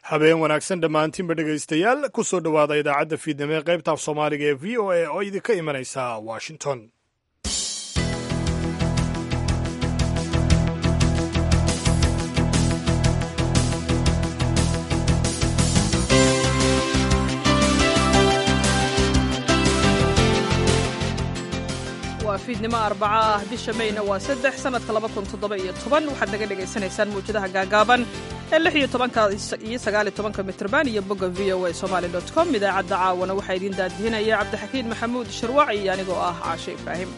habeen wanaagsan dhammaantiinba dhegaystayaal ku soo dhowaada idaacadda fiidnimo ee qaybta af soomaaliga ee v o a oo idinka imanaysa washington waa fiidnimo arbaca ah bisha mayna waa saddex sannadka laba kun toddoba iyo toban waxaad naga dhagaysanaysaan mawjadaha gaagaaban ee lix iyo tobanka iyo sagaaliyo tobanka mitrban iyo bogga v o a somaali dot com idaacadda caawana waxaa idiin daadihinaya cabdixakiin maxamuud sharwac iyo anigoo ah caashe ibraahim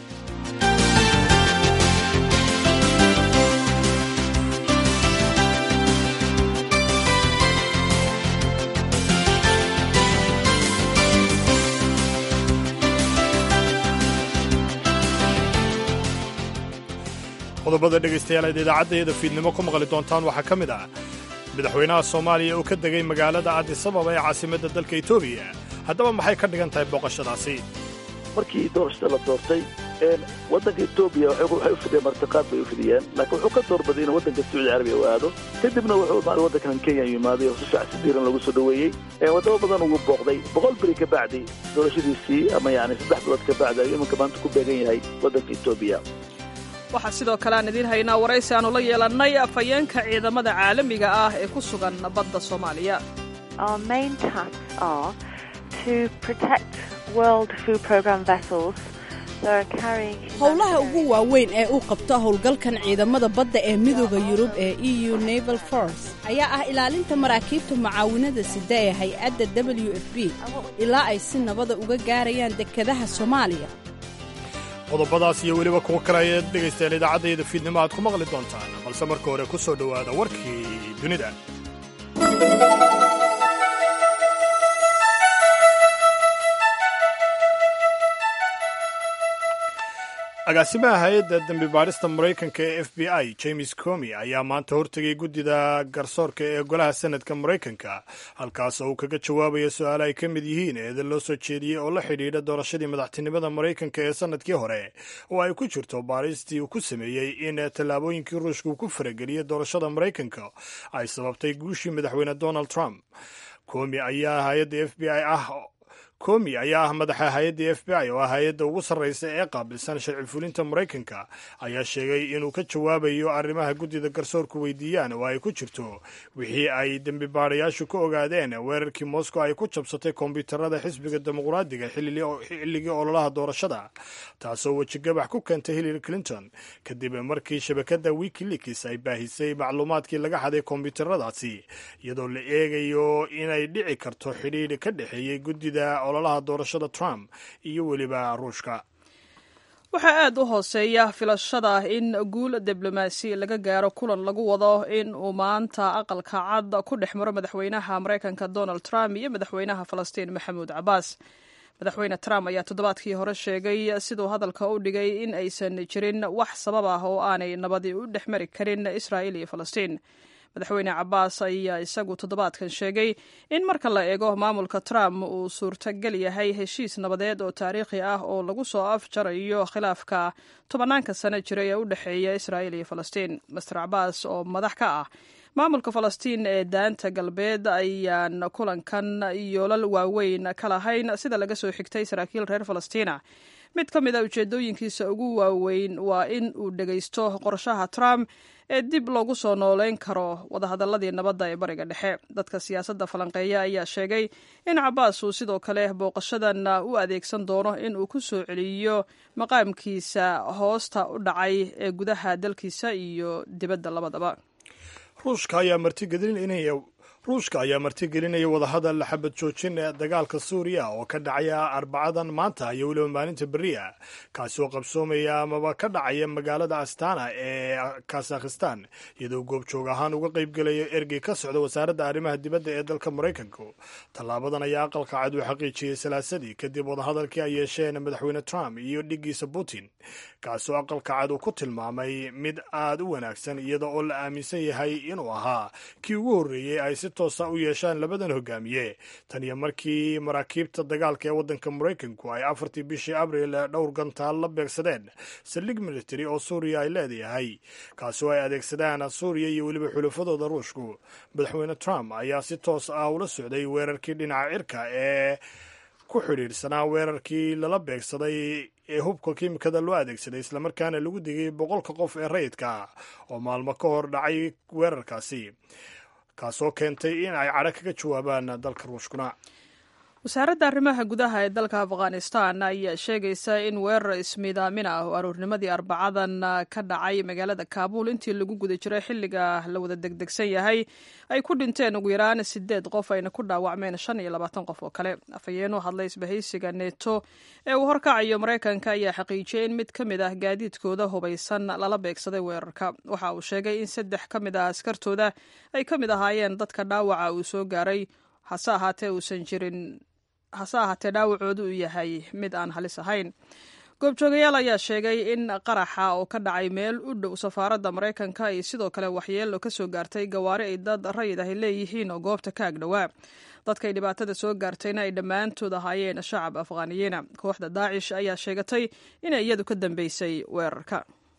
qodobada dhegaystayaal aad idaacaddeeda fiidnimo ku maqli doontaan waxaa ka mid ah madaxweynaha soomaaliya oo ka degay magaalada adisababa ee caasimadda dalka etoobiya haddaba maxay ka dhigan tahay booqashadaasi markii doorashada la doortay waddanka etoobiya waxay u fidiyeen martiqaad bay u fidiyeen laakiin wuxuu ka doorbaday inuu waddanka sacuudi carabiya u aado kadibna wuxuu imaaday waddankan kenya yimaaday oo si fiican si diiran lagu soo dhoweeyey waddamo badan ugu booqday boqol beri ka bacdi doorashadiisii ama yani saddex bilood ka bacdi ayuu iminka maanta ku beegan yahay waddanka etoobiya waxaa sidoo kale aan idiin haynaa waraysi aanu la yeelannay afhayeenka ciidamada caalamiga ah ee ku sugan badda soomaaliya howlaha ugu waaweyn ee uu qabto howlgalkan ciidamada badda ee midooda yurub ee e u naval force ayaa ah ilaalinta maraakiibta mucaawinada sida ee hay-adda w f b ilaa ay si nabada uga gaarayaan dekedaha soomaaliya qodobadaas iyo weliba kuwo kale ayaad dhegaystayaal idaacaddayda fiidnimo aad ku maqli doontaan balse marka hore ku soo dhowaada warkii dunida agaasimaha hay-adda dembi baadhista maraykanka ee f b i james comi ayaa maanta hortegay guddida garsoorka ee golaha senadka maraykanka halkaas oo uu kaga jawaabaya su-aale ay ka mid yihiin eeda loo soo jeediyey oo la xidhiidha doorashadii madaxtinimada maraykanka ee sannadkii hore oo ay ku jirto baadhistii uu ku sameeyey in tallaabooyinkii ruushka uu ku farageliyey doorashada maraykanka ay sababtay guushii madaxweyne donald trump comi ayaa hay-adda f b i ah komi ayaa ah madaxa hay-adda f b i oo ah hay-adda ugu sarraysa ee qaabilsan sharci fulinta maraykanka ayaa sheegay inuu ka jawaabayo arrimaha guddida garsoorku weydiiyaan oo ay ku jirto wixii ay dembi baadayaashu ka ogaadeen weerarkii moscow ay ku jabsatay kombiyuutarada xisbiga dimuqraadiga xilligii ololaha doorashada taasoo wejigabax ku keentay hillary clinton kadib markii shabakadda wikileaks ay baahisay macluumaadkii laga xaday kombiyuutaradaasi iyadoo la eegayo inay dhici karto xidhiidh ka dhexeeyey guddida ololaha doorashada trump iyo weliba ruushka waxaa aad u hooseeya filashada in guul diblomaasi laga gaaro kulan lagu wado in uu maanta aqalka cad ku dhex maro madaxweynaha maraykanka donald trump iyo madaxweynaha falastiin maxamuud cabaas madaxweyne trump ayaa toddobaadkii hore sheegay siduu hadalka u dhigay in aysan jirin wax sabab ah oo aanay nabadi u dhex mari karin israa'iil iyo falastiin madaxweyne cabaas ayaa isagu toddobaadkan sheegay in marka la eego maamulka trump uu suurtagal yahay heshiis nabadeed oo taariikhi ah oo lagu soo afjarayo khilaafka tobanaanka sano jira ee u dhexeeya israa'iil iyo falastiin master cabaas oo madax ka ah maamulka falastiin ee daanta galbeed ayaan kulankan yoolal waaweyn ka lahayn sida laga soo xigtay saraakiil reer falastiina mid ka mid a ujeedooyinkiisa ugu waaweyn waa in uu dhegaysto qorshaha trump ee dib loogu soo nooleyn karo wadahadaladii nabadda ee bariga dhexe dadka siyaasadda falanqeeya ayaa sheegay in cabaas uu sidoo kale booqashadan u adeegsan doono in uu ku soo celiyo maqaamkiisa hoosta u dhacay ee gudaha dalkiisa iyo dibadda labadaba ruushka ayaa martigelinaya ruushka ayaa martigelinaya wadahadal xabad joojin ee dagaalka suuriya oo ka dhacaya arbacadan maanta iyo weliba maalinta beriya kaasi oo qabsoomaya amaba ka dhacaya magaalada astana ee kazakhistan iyadoo goobjoog ahaan uga qaybgelaya ergey ka socda wasaaradda arrimaha dibadda ee dalka maraykanka tallaabadan ayaa aqalka cad u xaqiijiyey salaasadii kadib wadahadalkii ay yeesheen madaxweyne trump iyo dhigiisa putin kaasoo aqalka cad uu ku tilmaamay mid aad u wanaagsan iyada oo la aaminsan yahay inuu ahaa kii ugu horreeyey ay si toosa u yeeshaan labadan hogaamiye tan iyo markii maraakiibta dagaalka ee waddanka maraykanku ay afartii bishii abril dhowr gantaal la beegsadeen saldhig military oo suuriya ay leedayahay kaasi oo ay adeegsadaan suuriya iyo weliba xulafadooda ruushku madaxweyne trump ayaa si toos ah ula socday weerarkii dhinaca cirka ee ku xidhiidhsanaa weerarkii lala beegsaday ee hubka kiimikada loo adeegsaday islamarkaana lagu digay boqolka qof ee rayidka oo maalmo ka hor dhacay weerarkaasi kaasoo keentay in ay cadho kaga jawaabaan dalka ruushkuna wasaaradda arrimaha gudaha ee dalka afghanistan ayaa sheegaysa in weerar ismiidaamin ah oo aroornimadii arbacadan ka dhacay magaalada kaabuul intii lagu guda jiray xilliga la wada degdegsan yahay ay ku dhinteen ugu yaraan sideed qof ayna ku dhaawacmeen shan iyo labaatan qof oo kale afhayeen u hadlay isbahaysiga neto ee uu horkacayo maraykanka ayaa xaqiijiyey in mid ka mid ah gaadiidkooda hubaysan lala beegsaday weerarka waxa uu sheegay in saddex ka mid ah askartooda ay ka mid ahaayeen dadka dhaawaca uu soo gaaray hase ahaatee uusan jirin hase ahaatee dhaawacoodu uu yahay mid aan halis ahayn goobjoogayaal ayaa sheegay in qaraxa oo ka dhacay meel u dhow safaaradda maraykanka ay sidoo kale waxyeelo ka soo gaartay gawaari ay dad rayid ahy leeyihiin oo goobta ka agdhowaa dadkay dhibaatada soo gaartayna ay dhammaantood ahaayeen shacab afghaaniyiina kooxda daacish ayaa sheegatay inay iyadu ka dambeysay weerarka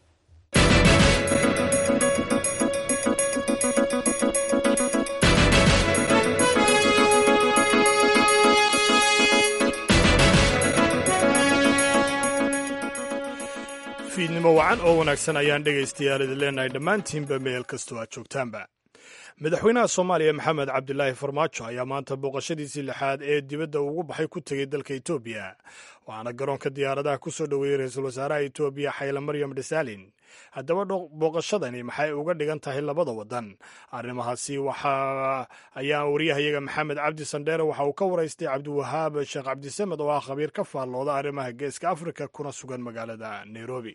fiidnimo wacan oo wanaagsan ayaan dhegaystayaal idin leenahay dhammaantiinba meel kastoo aad joogtaanba madaxweynaha soomaaliya maxamed cabdilaahi farmaajo ayaa maanta booqashadiisii lixaad ee dibadda ugu baxay ku tegey dalka etoobiya waxaana garoonka diyaaradaha ku soo dhoweeyey ra-iisul wasaaraha etoobiya xayle maryam dhisaalin haddaba booqashadani maxay uga dhigan tahay labada waddan arrimahaasi waxa ayaa wariyahayaga maxamed cabdi sandheere waxa uu ka waraystay cabdiwahaab sheekh cabdisamed oo ah khabiir ka faallooda arrimaha geeska afrika kuna sugan magaalada nairobi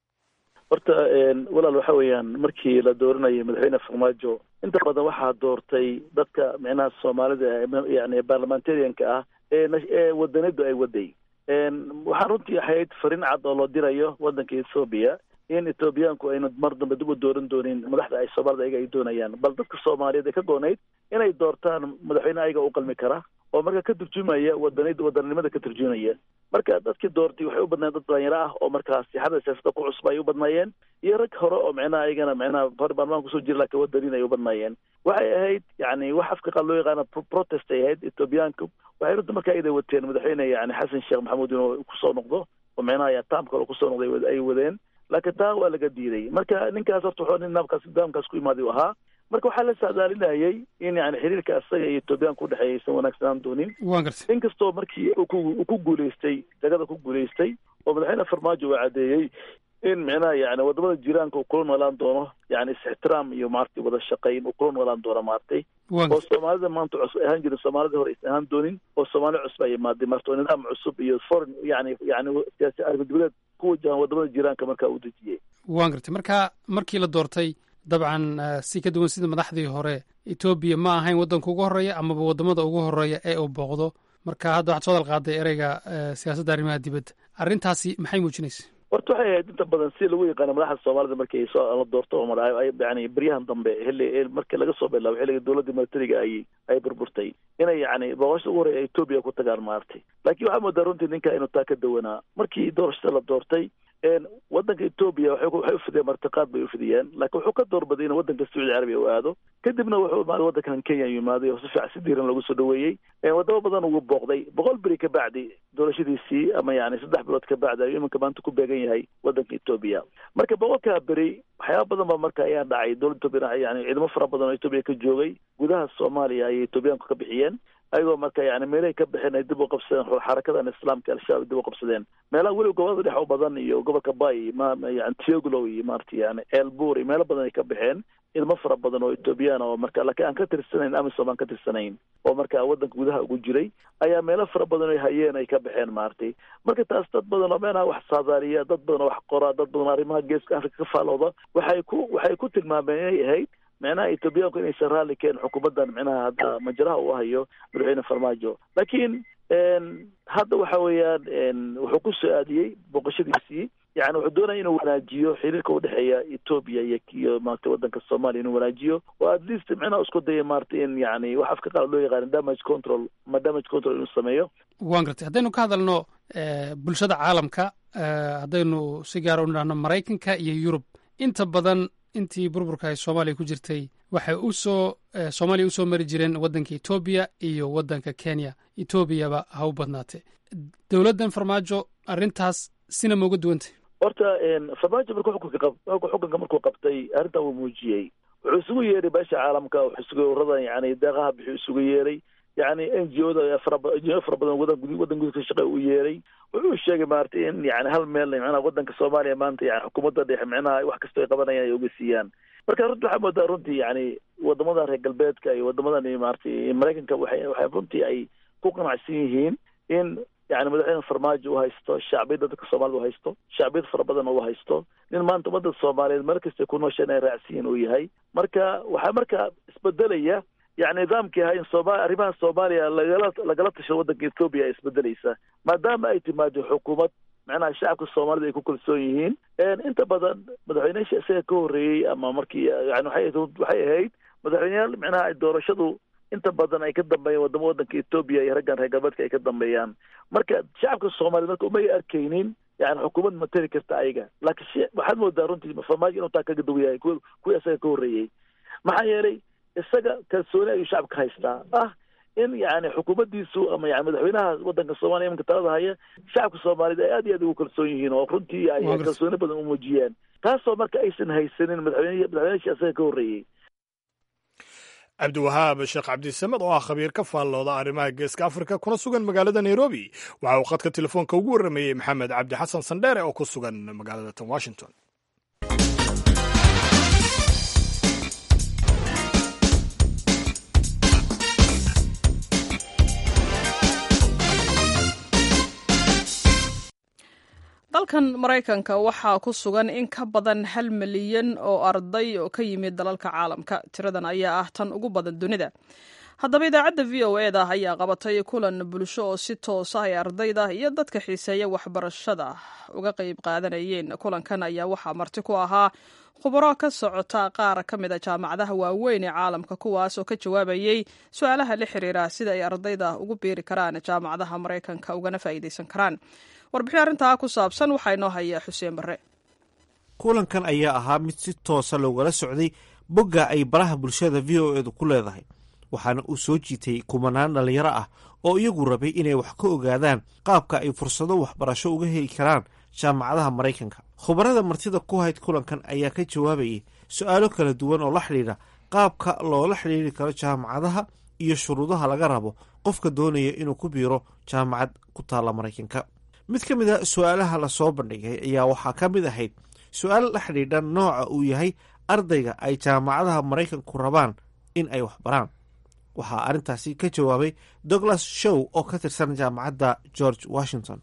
horta walaal waxa weeyaan markii la dooranayay madaxweyne farmaajo inta badan waxaa doortay dadka micnaha soomaalida yani baarlamentarianka ah ee wadanadu ay waday waxaa runtii ahayd fariin cad oo loo dirayo wadanka ethoobiya in ethoobiyaanku ayna mar dambe dib u dooran doonin madaxda ay soomaalida ayaga ay doonayaan bal dadka soomaaliyeed ay ka goonayd inay doortaan madaxweyne ayaga u qalmi kara oo marka ka turjumaya wadanid wadannimada ka turjumaya marka dadkii doortay waxay u badnaayeen dad dhalinyaro ah oo markaas sixada siyaasada ku cusub ay u badnaayeen iyo rag hore oo micnaha ayagana micnaha hore baarlamaan kusoo jira laakiin wadanin ay u badnaayeen waxay ahayd yani wax afka qaad loo yaqaana protest ay ahayd ethoobiyaanku waxay runta markaa iday wateen madaxweyne yani xasan sheekh maxamuud inuu kusoo noqdo oo micnaha ya taam kale kusoo noqday ay wadeen laakiin taa waa laga diiday marka ninkaas horta wuxuu nin naabkaas nidaamkaas ku imaaday u ahaa marka waxaa la saadaalinayay in yani xiriirka isaga iyo etoobiyaanka udhexeeya aysan wanaagsanaan doonin inkastoo markii uu ku guulaystay jagada ku guulaystay oo madaxweyne farmaajo uu caddeeyey in micnaha yani wadamada jiraanka uu kula noolaan doono yani is-ixtiraam iyo maaragtay wada shaqayn uu kula noolaan doono maaragtay oo soomaalida maanta cusub ahaan jirin soomaalida hore aysan ahaan doonin oo soomaali cusub ay imaaday marta oo nidaam cusub iyo foreign yani yani siyaasi arrimadubadeed ku wajahan wadamada jiraanka markaa uu dejiyey waan gartay marka markii la doortay dabcan si ka duwan sida madaxdii hore etoobiya ma ahayn waddanka ugu horreeya amaba waddamada ugu horreeya ee uu booqdo marka hadda waxaad soo dalqaaday ereyga siyaasadda arrimaha dibadda arrintaasi maxay muujinaysa horta waxay ahayd inta badan si lagu yaqaano madaxda soomaalida markii soo la doorto oo madax yani beryahan dambe xilli markii laga soo bilaabo xilliga dowladda militariga ay ay burburtay inay yani booqashada ugu horreya etoobiya ku tagaan maaragtay laakiin waxaa moodaa runtii ninka inuu taa ka dawanaa markii doorashada la doortay wadanka etoobiya waxay ufidiyeen martiqaad bay ufidiyeen laakiin wuxuu ka doorbaday inuu wadanka sacuudi carabiya u aado kadibna wuxuu imaaday wadankan kenya yimaaday oo si fiican si diiran lagu soo dhaweeyey wadamo badan ugu booqday boqol beri ka bacdi doorashadiisii ama yani saddex bilood ka bacdi ayuu iminka maanta ku beegan yahay wadanka etoobiya marka boqolkaa beri waxyaaba badan ba marka ayaa dhacay dowladda etoobiya yani ciidamo fara badan oo etoobiya ka joogay gudaha soomaaliya ayay etoobiyaanku ka bixiyeen ayagoo marka yani meelahay ka baxeen ay dib u qabsadeen xarakadan islaamka al-shabaab dib u qabsadeen meelaha weliba gobolada dhex u badan iyo gobolka bay ma yani tioglow iyo maarata yani elbur iyo meelo badan ay ka baxeen ilmo fara badan oo etoobiyaan oo marka laakiin aan ka tirsanayn amisom aan ka tirsanayn oo marka wadanka gudaha ugu jiray ayaa meelo fara badan ay hayeen ay ka baxeen maaragtay marka taas dad badan oo meenaha wax saadaaliya dad badan oo wax qoraa dad badan oo arrimaha geeska afrika ka faalooda waxay ku waxay ku tilmaameen inay ahayd micnaha etoobiyaanku inaysan raalli keen xukuumaddan micnaha hadda majraha uu hayo madaxweyne farmaajo laakiin hadda waxa weeyaan wuxuu ku soo aadiyey booqashadiisii yani wuxuu doonaya inuu wanaajiyo xiriirka udhexeeya etoobiya iyo iyo maarata wadanka soomaaliya inuu wanaajiyo oo at least micnaha isku daya maarata in yani wax afka qaar loo yaqaan damage control ma damage control inuu sameeyo waan gartay haddaynu ka hadalno bulshada caalamka haddaynu si gaara u nidhahno maraykanka iyo yurub inta badan intii burburka ay soomaaliya ku jirtay waxay u soo soomaaliya usoo mari jireen waddanka etoobiya iyo waddanka kenya etoobiyaba ha u badnaatee dowladdan farmaajo arrintaas sina ma uga duwantay horta farmaajo markuu xukunka qab xukunka markuu qabtay arrintan wuu muujiyey wuxuu isugu yeeray beesha caalamka wuxuu isugu ururadan yani deeqaha bixuu isugu yeeray yani n g o da faraba n g o fara badan wadan gud wadan gudka shaqa u yeeray wuxuu sheegay maarata in yani hal meel micnaha wadanka soomaaliya maanta yani xukuumadda dhexe micnaha wax kastoo ay qabanayaan ay uga siiyaan marka runti waxaa moodaa runtii yani wadamadan reer galbeedka iyo wadamadan maarata maraykanka waxay waxay runtii ay ku qanacsan yihiin in yani madaxweyne farmaajo u haysto shacbiyadda dadka soomaalida u haysto shacbiyad fara badan u haysto nin maanta ummadda soomaaliyeed meel kasta ku noosha inay raacsiyin uu yahay marka waxaa marka isbedelaya yani nidaamkii ahaa in sooma arrimaha soomaaliya lagala lagala tasho waddanka ethoobiya ay isbedeleysa maadaama ay timaado xukuumad macnaha shacabka soomaalida ay ku kalsoon yihiin inta badan madaxweyneyaasha isaga ka horreeyey ama markii yani waxay waxay ahayd madaxweyneyaal micnaha doorashadu inta badan ay ka dambeeyaan wadamo waddanka etoobiya iyo raggan reer galbeedka ay ka dambeeyaan marka shacabka soomaaliyed marka umay arkaynin yani xukuumad matali karta ayaga laakiin waxaad moodaa runtii farmaajo inuu taa kaga duw yahay kuwi kuwii isaga ka horreeyey maxaa yeelay isaga kalsooni ayuu shacabka haystaa ah in yani xukuumaddiisu ama yani madaxweynaha waddanka soomaliya imanka talada haya shacabka soomaaliyed ay aad iyo aad ugu kalsoon yihiin oo runtii ay kalsooni badan u muujiyeen taasoo marka aysan haysanin madaxweyne madaxweynashi isaga ka horreeyey cabdiwahaab sheekh cabdisamed oo ah khabiir ka faallooda arrimaha geeska afrika kuna sugan magaalada nairobi waxa uu khadka telefoonka ugu warrameeyey maxamed cabdi xasan sandheere oo ku sugan magaalada tan washington dalkan maraykanka waxaa ku sugan in ka badan hal milyan oo arday oo ka yimid dalalka caalamka tiradan ayaa ah tan ugu badan dunida haddaba idaacadda v o e da ayaa qabatay kulan bulsho oo si toosa ay ardayda iyo dadka xiiseeya waxbarashada uga qayb qaadanayeen kulankan ayaa waxaa marti ku ahaa khubaro ka socota qaar ka mid a jaamacadaha waaweyn ee caalamka kuwaas oo ka jawaabayey su-aalaha la xiriira sida ay ardayda ugu biiri karaan jaamacadaha maraykanka ugana faa'iidaysan karaan warbixin arrintaa ku saabsan waxaa inoo haya xuseen barre kulankan ayaa ahaa mid si toosa loogala socday bogga ay baraha bulshada v o edu ku leedahay waxaana uu soo jiitay kumanaan dhallinyaro ah oo iyagu rabay inay wax ka ogaadaan qaabka ay fursado waxbarasho uga heli karaan jaamacadaha maraykanka khubarada martida ku hayd kulankan ayaa ka jawaabayay su-aalo kala duwan oo la xidhiidha qaabka loola xidhiiri karo jaamacadaha iyo shuruudaha laga rabo qofka doonaya inuu ku biiro jaamacad ku taalla maraykanka mid ka mid a su-aalaha lasoo bandhigay ayaa waxaa ka mid ahayd su-aal la xidhiidha nooca uu yahay ardayga ay jaamacadaha maraykanku rabaan in ay waxbaraan waxaa arrintaasi ka jawaabay douglas show oo ka tirsan jaamacadda george washington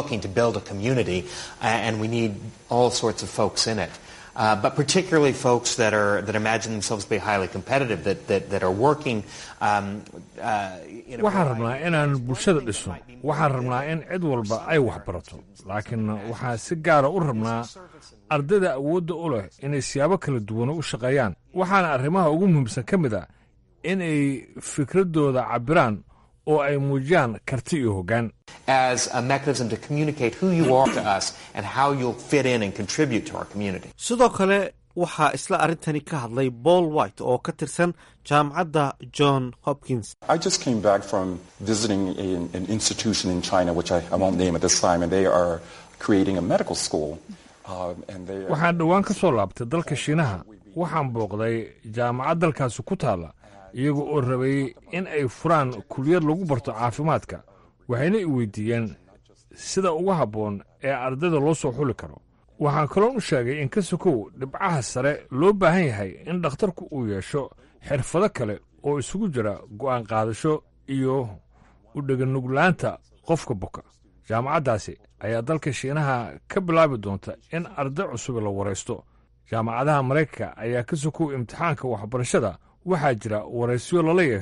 Uh, but particularly folks that are that imagine themselves to be highly competitive, that that, that are working. Um, uh, in a waxaan rabnaa inaan bulshada dhisno waxaan rabnaa in cid walba ay wax barato laakiin waxaan si gaara u rabnaa ardayda awoodda u leh inay siyaabo kala duwan u shaqeeyaan waxaana arrimaha ugu muhiimsan ka mid ah inay fikraddooda cabbiraan oo ay muujiyaan karti iyo hoggaan as a mechanism to communicate who you are to us and how you'll fit in and contribute to our community. sidoo kale waxaa isla arrintani ka hadlay paul white oo ka tirsan jaamacadda john hopkins I just came back from visiting a, an institution in China, which I, I won't name at this time, and they are creating a medical school. Uh, and they are, waxaan dhowaan ka soo laabtay dalka shiinaha waxaan booqday jaamacad dalkaasi ku taalla iyaga oo rabay in ay furaan kuliyad lagu barto caafimaadka waxayna i weydiiyeen sida ugu habboon ee ardayda loo soo xuli karo waxaan kaloon u sheegay in ka sokow dhibcaha sare loo baahan yahay in dhakhtarku uu yeesho xirfado kale oo isugu jira go'aan qaadasho iyo u dheganuglaanta qofka boka jaamacaddaasi ayaa dalka shiinaha ka bilaabi doonta in arday cusub la waraysto jaamacadaha maraykanka ayaa ka sokow imtixaanka waxbarashada waxaa jira waraysyo lala yeesho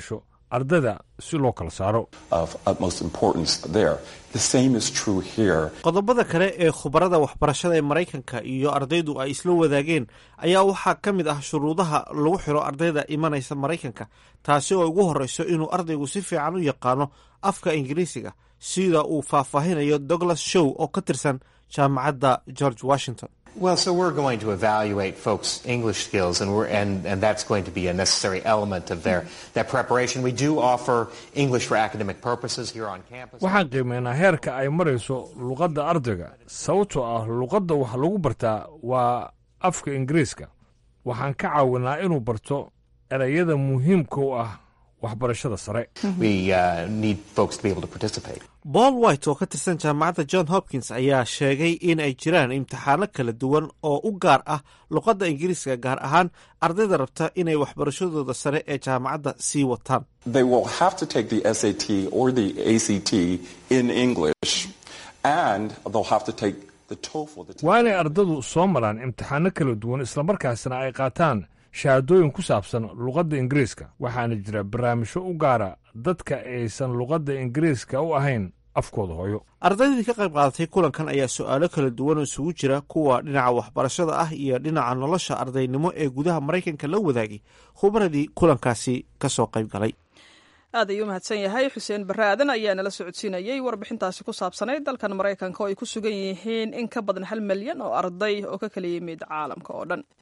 ardayda si loo kala saaro of utmost importance there. The same is true here. qodobada kale ee khubarada waxbarashada ee maraykanka iyo ardaydu ay isla wadaageen ayaa waxaa ka mid ah shuruudaha lagu xiro ardayda imanaysa maraykanka taasi oo ugu horreyso inuu ardaygu si fiican u yaqaano afka ingiriisiga sida uu faahfaahinayo douglas show oo ka tirsan jaamacadda george washington Well, so we're going to evaluate folks' English skills, and, we're, and, and that's going to be a necessary element of their, their preparation. We do offer English for academic purposes here on campus. waxaan qiimeynaa heerka ay marayso luqadda ardayga sababtoo ah luqadda wax lagu bartaa waa afka ingiriiska waxaan ka caawinaa inuu barto erayada muhiimka u ah waxbarashada sare We uh, need folks to be able to participate. paul white oo ka tirsan jaamacadda john hopkins ayaa sheegay in ay jiraan imtixaano kala duwan oo u gaar ah luqadda ingiriiska gaar ahaan ardayda rabta inay waxbarashadooda sare ee jaamacadda sii wataan They will have to take the SAT or the ACT in English, and they'll have to take the TOEFL. The waa inay ardadu soo maraan imtixaano kala duwan islamarkaasna ay qaataan shahaadooyin ku saabsan luqadda ingiriiska waxaana jira barnaamijyo u gaara dadka aysan luqadda ingiriiska u ahayn afkooda hooyo ardaydii ka qayb qaadatay kulankan ayaa su-aalo kala duwan oo isugu jira kuwa dhinaca waxbarashada ah iyo dhinaca nolosha ardaynimo ee gudaha maraykanka la wadaagay khubradii kulankaasi ka soo qayb galay aad ayuu mahadsan yahay xuseen barre aadan ayaa nala socodsiinayey warbixintaasi ku saabsanayd dalkan maraykanka oo ay ku sugan yihiin in ka badan hal milyan oo arday oo ka kala yimid caalamka oo dhan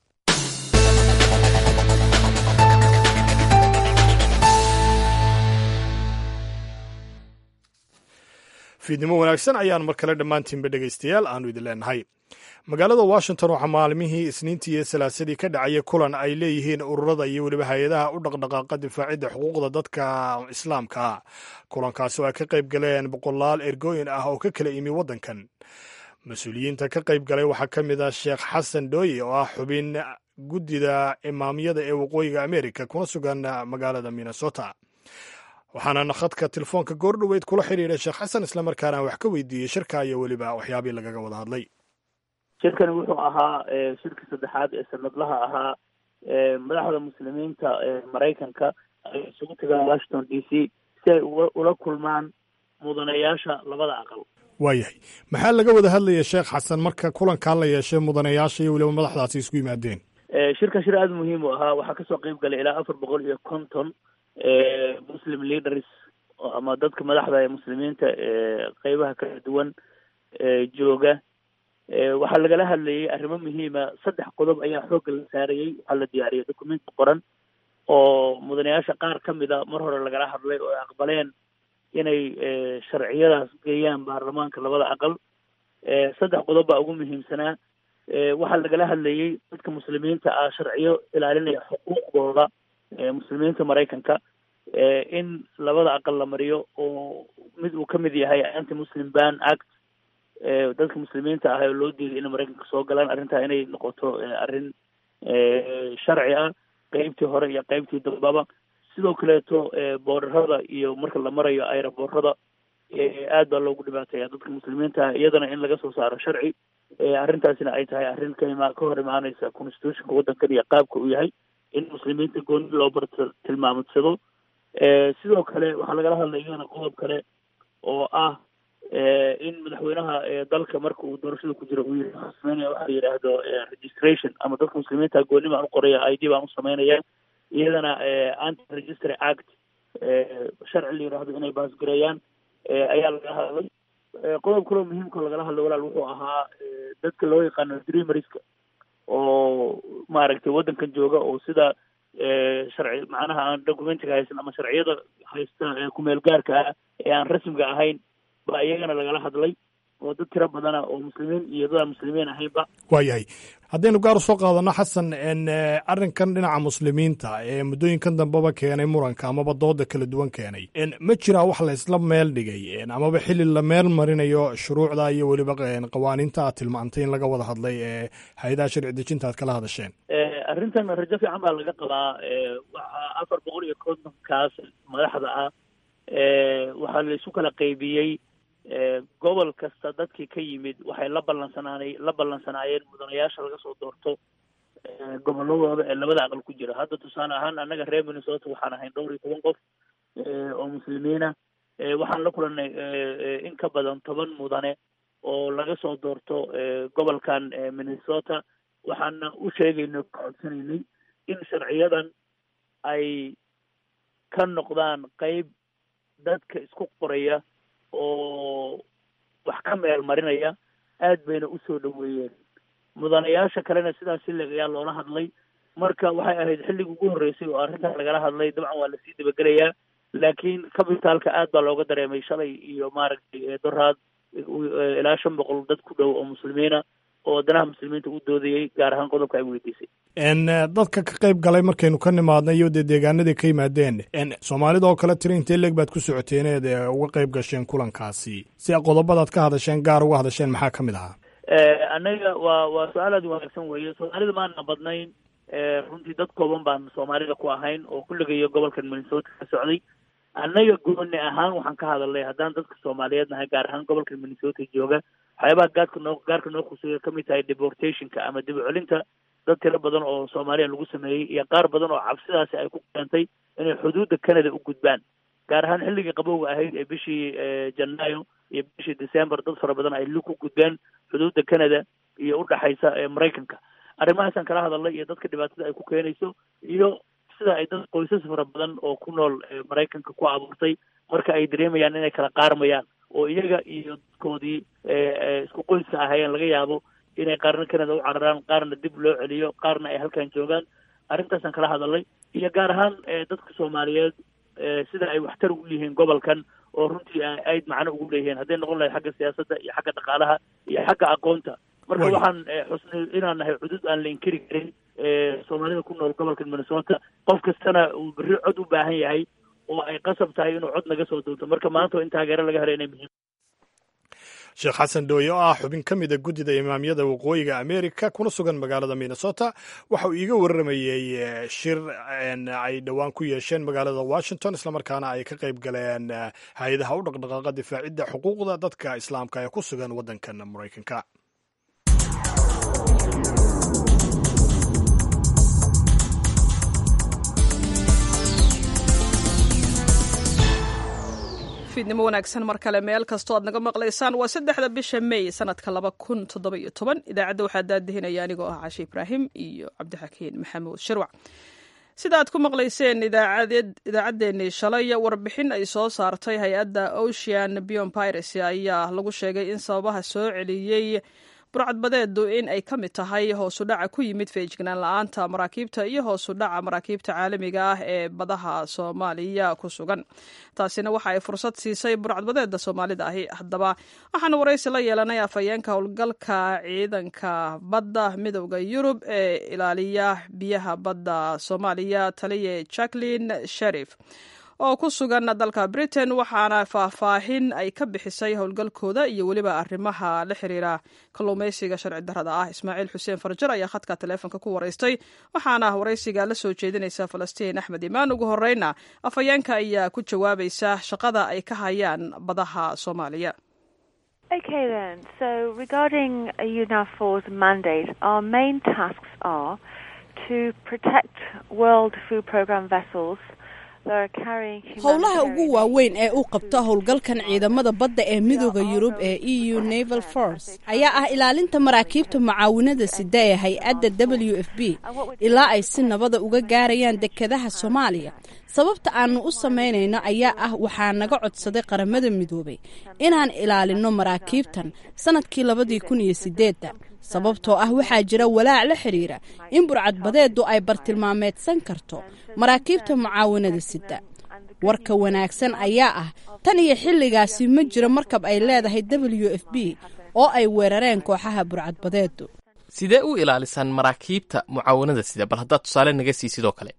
fiidnimo wanaagsan ayaan mar kale dhammaantiinba dhegaystayaal aanu idin leenahay magaalada washington waxaa maalmihii isniintii iyo salaasadii ka dhacaya kulan ay leeyihiin ururada iyo weliba hay-adaha u dhaqdhaqaaqa difaacidda xuquuqda dadka islaamka ah kulankaasi oo ay ka qayb galeen boqolaal ergooyin ah oo ka kala imi waddankan mas-uuliyiinta ka qayb galay waxaa ka mid ah sheekh xasan dhooye oo ah xubin guddida imaamyada ee waqooyiga amerika kuna sugan magaalada minnesota waxaana khadka telefoonka goordhoweyd kula xidhiidhay sheekh xasan islamarkaana wax ka weydiiyey shirka iyo weliba waxyaabii lagaga wada hadlay shirkani wuxuu ahaa shirkii saddexaad ee sanadlaha ahaa madaxda muslimiinta ee maraykanka ay isugu tagaan washington d c si ay ula kulmaan mudanayaasha labada aqal waayahay maxaa laga wada hadlaya sheekh xasan marka kulankaa la yeeshay mudanayaasha iyo weliba madaxdaasi isku yimaadeen shirkan shir aada muhiim u ahaa waxaa kasoo qeyb galay ilaa afar boqol iyo konton muslim leaders ama dadka madaxda ee muslimiinta ee qeybaha kala duwan jooga waxaa lagala hadlayay arrimo muhiima saddex qodob ayaa xoogga la saarayey waxaa la diyaariyay documenti qoran oo mudanayaasha qaar ka mida mar hore lagala hadlay oo ay aqbaleen inay sharciyadaas geeyaan baarlamaanka labada aqal saddex qodob baa ugu muhiimsanaa waxaa lagala hadlayey dadka muslimiinta ah sharciyo ilaalinaya xuquuqdooda muslimiinta maraykanka in labada aqal la mariyo oo mid uu ka mid yahay anti muslim ban act dadka muslimiinta ah oo loo diiday inay maraykanka soo galaan arrintaa inay noqoto arrin sharci ah qeybtii hore iyo qeybtii dambaba sidoo kaleeto boorarada iyo marka la marayo aeroboorada aad baa loogu dhibaateeya dadka muslimiinta ah iyadana in laga soo saaro sharci arrintaasina ay tahay arrin ka ima ka hor imaaneysa constitutionka waddankan iyo qaabka uu yahay in muslimiinta gooni loo bar tilmaamadsado sidoo kale waxaa lagala hadlay iyadana qodob kale oo ah in madaxweynaha dalka marka uu doorashada ku jiro uu yiri sameynaya waxa la yidhaahdo registration ama dadka muslimiinta gooni baan u qoraya i d baan u sameynaya iyadana anti registry act sharci la yidhaahdo inay baasgareeyaan ayaa laga hadlay qodob kaloo muhiimka lagala hadlay walaal wuxuu ahaa dadka loo yaqaano dreameriska oo maaragtay waddankan jooga oo sida sharci macnaha aan documentiga haysan ama sharciyada haysta kumeel gaarka ah ee aan rasmiga ahayn baa iyagana lagala hadlay oo dad tiro badana oo muslimiin iyo dad aan muslimiin ahaynba waayahay haddaynu gaar usoo qaadano xasan arrinkan dhinaca muslimiinta ee muddooyinkan dambeba keenay muranka amaba dooda kala duwan keenay ma jiraa wax la isla meel dhigay amaba xili la meel marinayo shuruucda iyo weliba qawaaniinta aad tilmaantay in laga wada hadlay ee hay-adaha sharci dejinta aad kala hadasheen arrintan rajo fiican baa laga qabaa waxaa afar boqol iyo kontonkaas madaxda ah waxaa la isu kala qaybiyey gobol kasta dadkii ka yimid waxay la ballansanaanay la ballansanaayeen mudanayaasha laga soo doorto goboladooda ee labada aqal ku jira hadda tusaale ahaan annaga reer minnesota waxaan ahayn dhowr iyo toban qof oo muslimiina waxaan la kulanay in ka badan toban mudane oo laga soo doorto gobolkan minnesota waxaana u sheegaynay ka codsanaynay in sharciyadan ay ka noqdaan qeyb dadka isku qoraya oo wax ka meel marinaya aad bayna usoo dhaweeyeen mudanayaasha kalena sidaas sileg ayaa loola hadlay marka waxay ahayd xilligii ugu horreysay oo arrintan lagala hadlay dabcan waa lasii dabagelayaa laakiin cabitaalka aad baa looga dareemay shalay iyo maaragtay doraad ilaa shan boqol dad ku dhow oo muslimiina oo wadanaha muslimiinta u doodayay gaar ahaan qodobka ay weydiisay dadka ka qayb galay markaynu ka nimaadnay iyo dee deegaanadii ka yimaadeen soomaalida oo kale tiri intee leeg baad ku socoteen eed uga qayb gasheen kulankaasi si qodobadaad ka hadasheen gaar uga hadasheen maxaa ka mid ahaa annaga waa waa su-aal aad wanaagsan weeye soomaalida maana badnayn runtii dad kooban baan soomaalida ku ahayn oo kulligayo gobolkan minnesota ka socday annaga gooni ahaan waxaan ka hadalnay haddaan dadka soomaaliyeed nahay gaar ahaan gobolka minnesota jooga waxyaabaha gaadka noo gaarka noo khuseeya kamid tahay deportationka ama dib u celinta dad tiro badan oo soomaaliya lagu sameeyey iyo qaar badan oo cabsidaasi ay ku keentay inay xuduudda canada u gudbaan gaar ahaan xilligii qabowga ahayd ee bishii janaayo iyo bishii december dad fara badan ay lug ku gudbeen xuduudda canada iyo udhexaysa maraykanka arrimahaasaan kala hadalnay iyo dadka dhibaatada ay ku keenayso iyo sida ay dad qoysas fara badan oo ku nool maraykanka ku abuurtay marka ay dareemayaan inay kala qaarmayaan oo iyaga iyo dadkoodii isku qoyska ahaayeen laga yaabo inay qaarna canada u cararaan qaarna dib loo celiyo qaarna ay halkan joogaan arrintaasaan kala hadalnay iyo gaar ahaan dadka soomaaliyeed sida ay waxtar ugu yihiin gobolkan oo runtii ayd macno ugu leeyihiin hadday noqon lahayd xagga siyaasadda iyo xagga dhaqaalaha iyo xagga aqoonta marka waxaan xusnay inaan nahay cudud aan la inkiri karin soomaalida ku nool gobolka minnesota qof kastana uu berri cod u baahan yahay oo ay qasab tahay inuu cod naga soo doonto marka maanta in taageero laga helo inay muhiim sheekh xasan dhooye oo ah xubin ka mida guddida imaamyada waqooyiga america kuna sugan magaalada minnesota waxa uu iiga warramayey shir ay dhowaan ku yeesheen magaalada washington islamarkaana ay ka qayb galeen hay-adaha u dhaqdhaqaaqa difaacidda xuquuqda dadka islaamka ee ku sugan waddankan maraykanka fiidnimo wanaagsan mar kale meel kastoo aad naga maqlaysaan waa saddexda bisha may sanadka laba kun toddoba iyo toban idaacadda waxaa daadihinaya anigoo ah cashe ibraahim iyo cabdixakiin maxamuud shirwac sida aad ku maqlayseen idaacaddeenii shalay warbixin ay soo saartay hay-adda ocean bion piracy ayaa lagu sheegay in sababaha soo celiyey burcadbadeedu in ay ka mid tahay hoosu dhaca ku yimid feejignaan la-aanta maraakiibta iyo hoosu dhaca maraakiibta caalamiga ah ee badaha soomaaliya ku sugan taasina waxa ay fursad siisay burcadbadeeda soomaalida ahi haddaba waxaana waraysi la yeelanay afhayeenka howlgalka ciidanka badda midowda yurub ee ilaaliya biyaha badda soomaaliya taliye jacklin sherif oo ku sugan dalka britain waxaana faahfaahin ay ka bixisay howlgalkooda iyo weliba arrimaha la xiriira kalluumaysiga sharci darrada ah ismaaciil xuseen farjar ayaa khadka taleefonka ku waraystay waxaana waraysiga la soo jeedinaysa falastiin axmed imaan ugu horeyna afhayeenka ayaa ku jawaabaysa shaqada ay ka hayaan badaha soomaaliya Okay then, so regarding UNAFOR's mandate, our main tasks are to protect World Food Programme vessels howlaha ugu waaweyn ee uu qabto howlgalkan ciidamada badda ee midooda yurub ee e u naval force ayaa ah ilaalinta maraakiibta mucaawinada sida ee hay-adda w f b ilaa ay si nabada uga gaarayaan dekedaha soomaaliya sababta aanu u samaynayno ayaa ah waxaa naga codsaday qaramada midoobay inaan ilaalinno maraakiibtan sanadkii labadii kun iyo sideedda sababtoo ah waxaa jira walaac la xidhiira in burcadbadeedu ay bartilmaameedsan karto maraakiibta mucaawinada sida warka wanaagsan ayaa ah tan iyo xilligaasi ma jiro markab ay leedahay w f b oo ay weerareen kooxaha burcadbadeedu sidee u ilaalisaan maraakiibta mucaawanada sida bal haddaad tusaale naga sii sidoo kale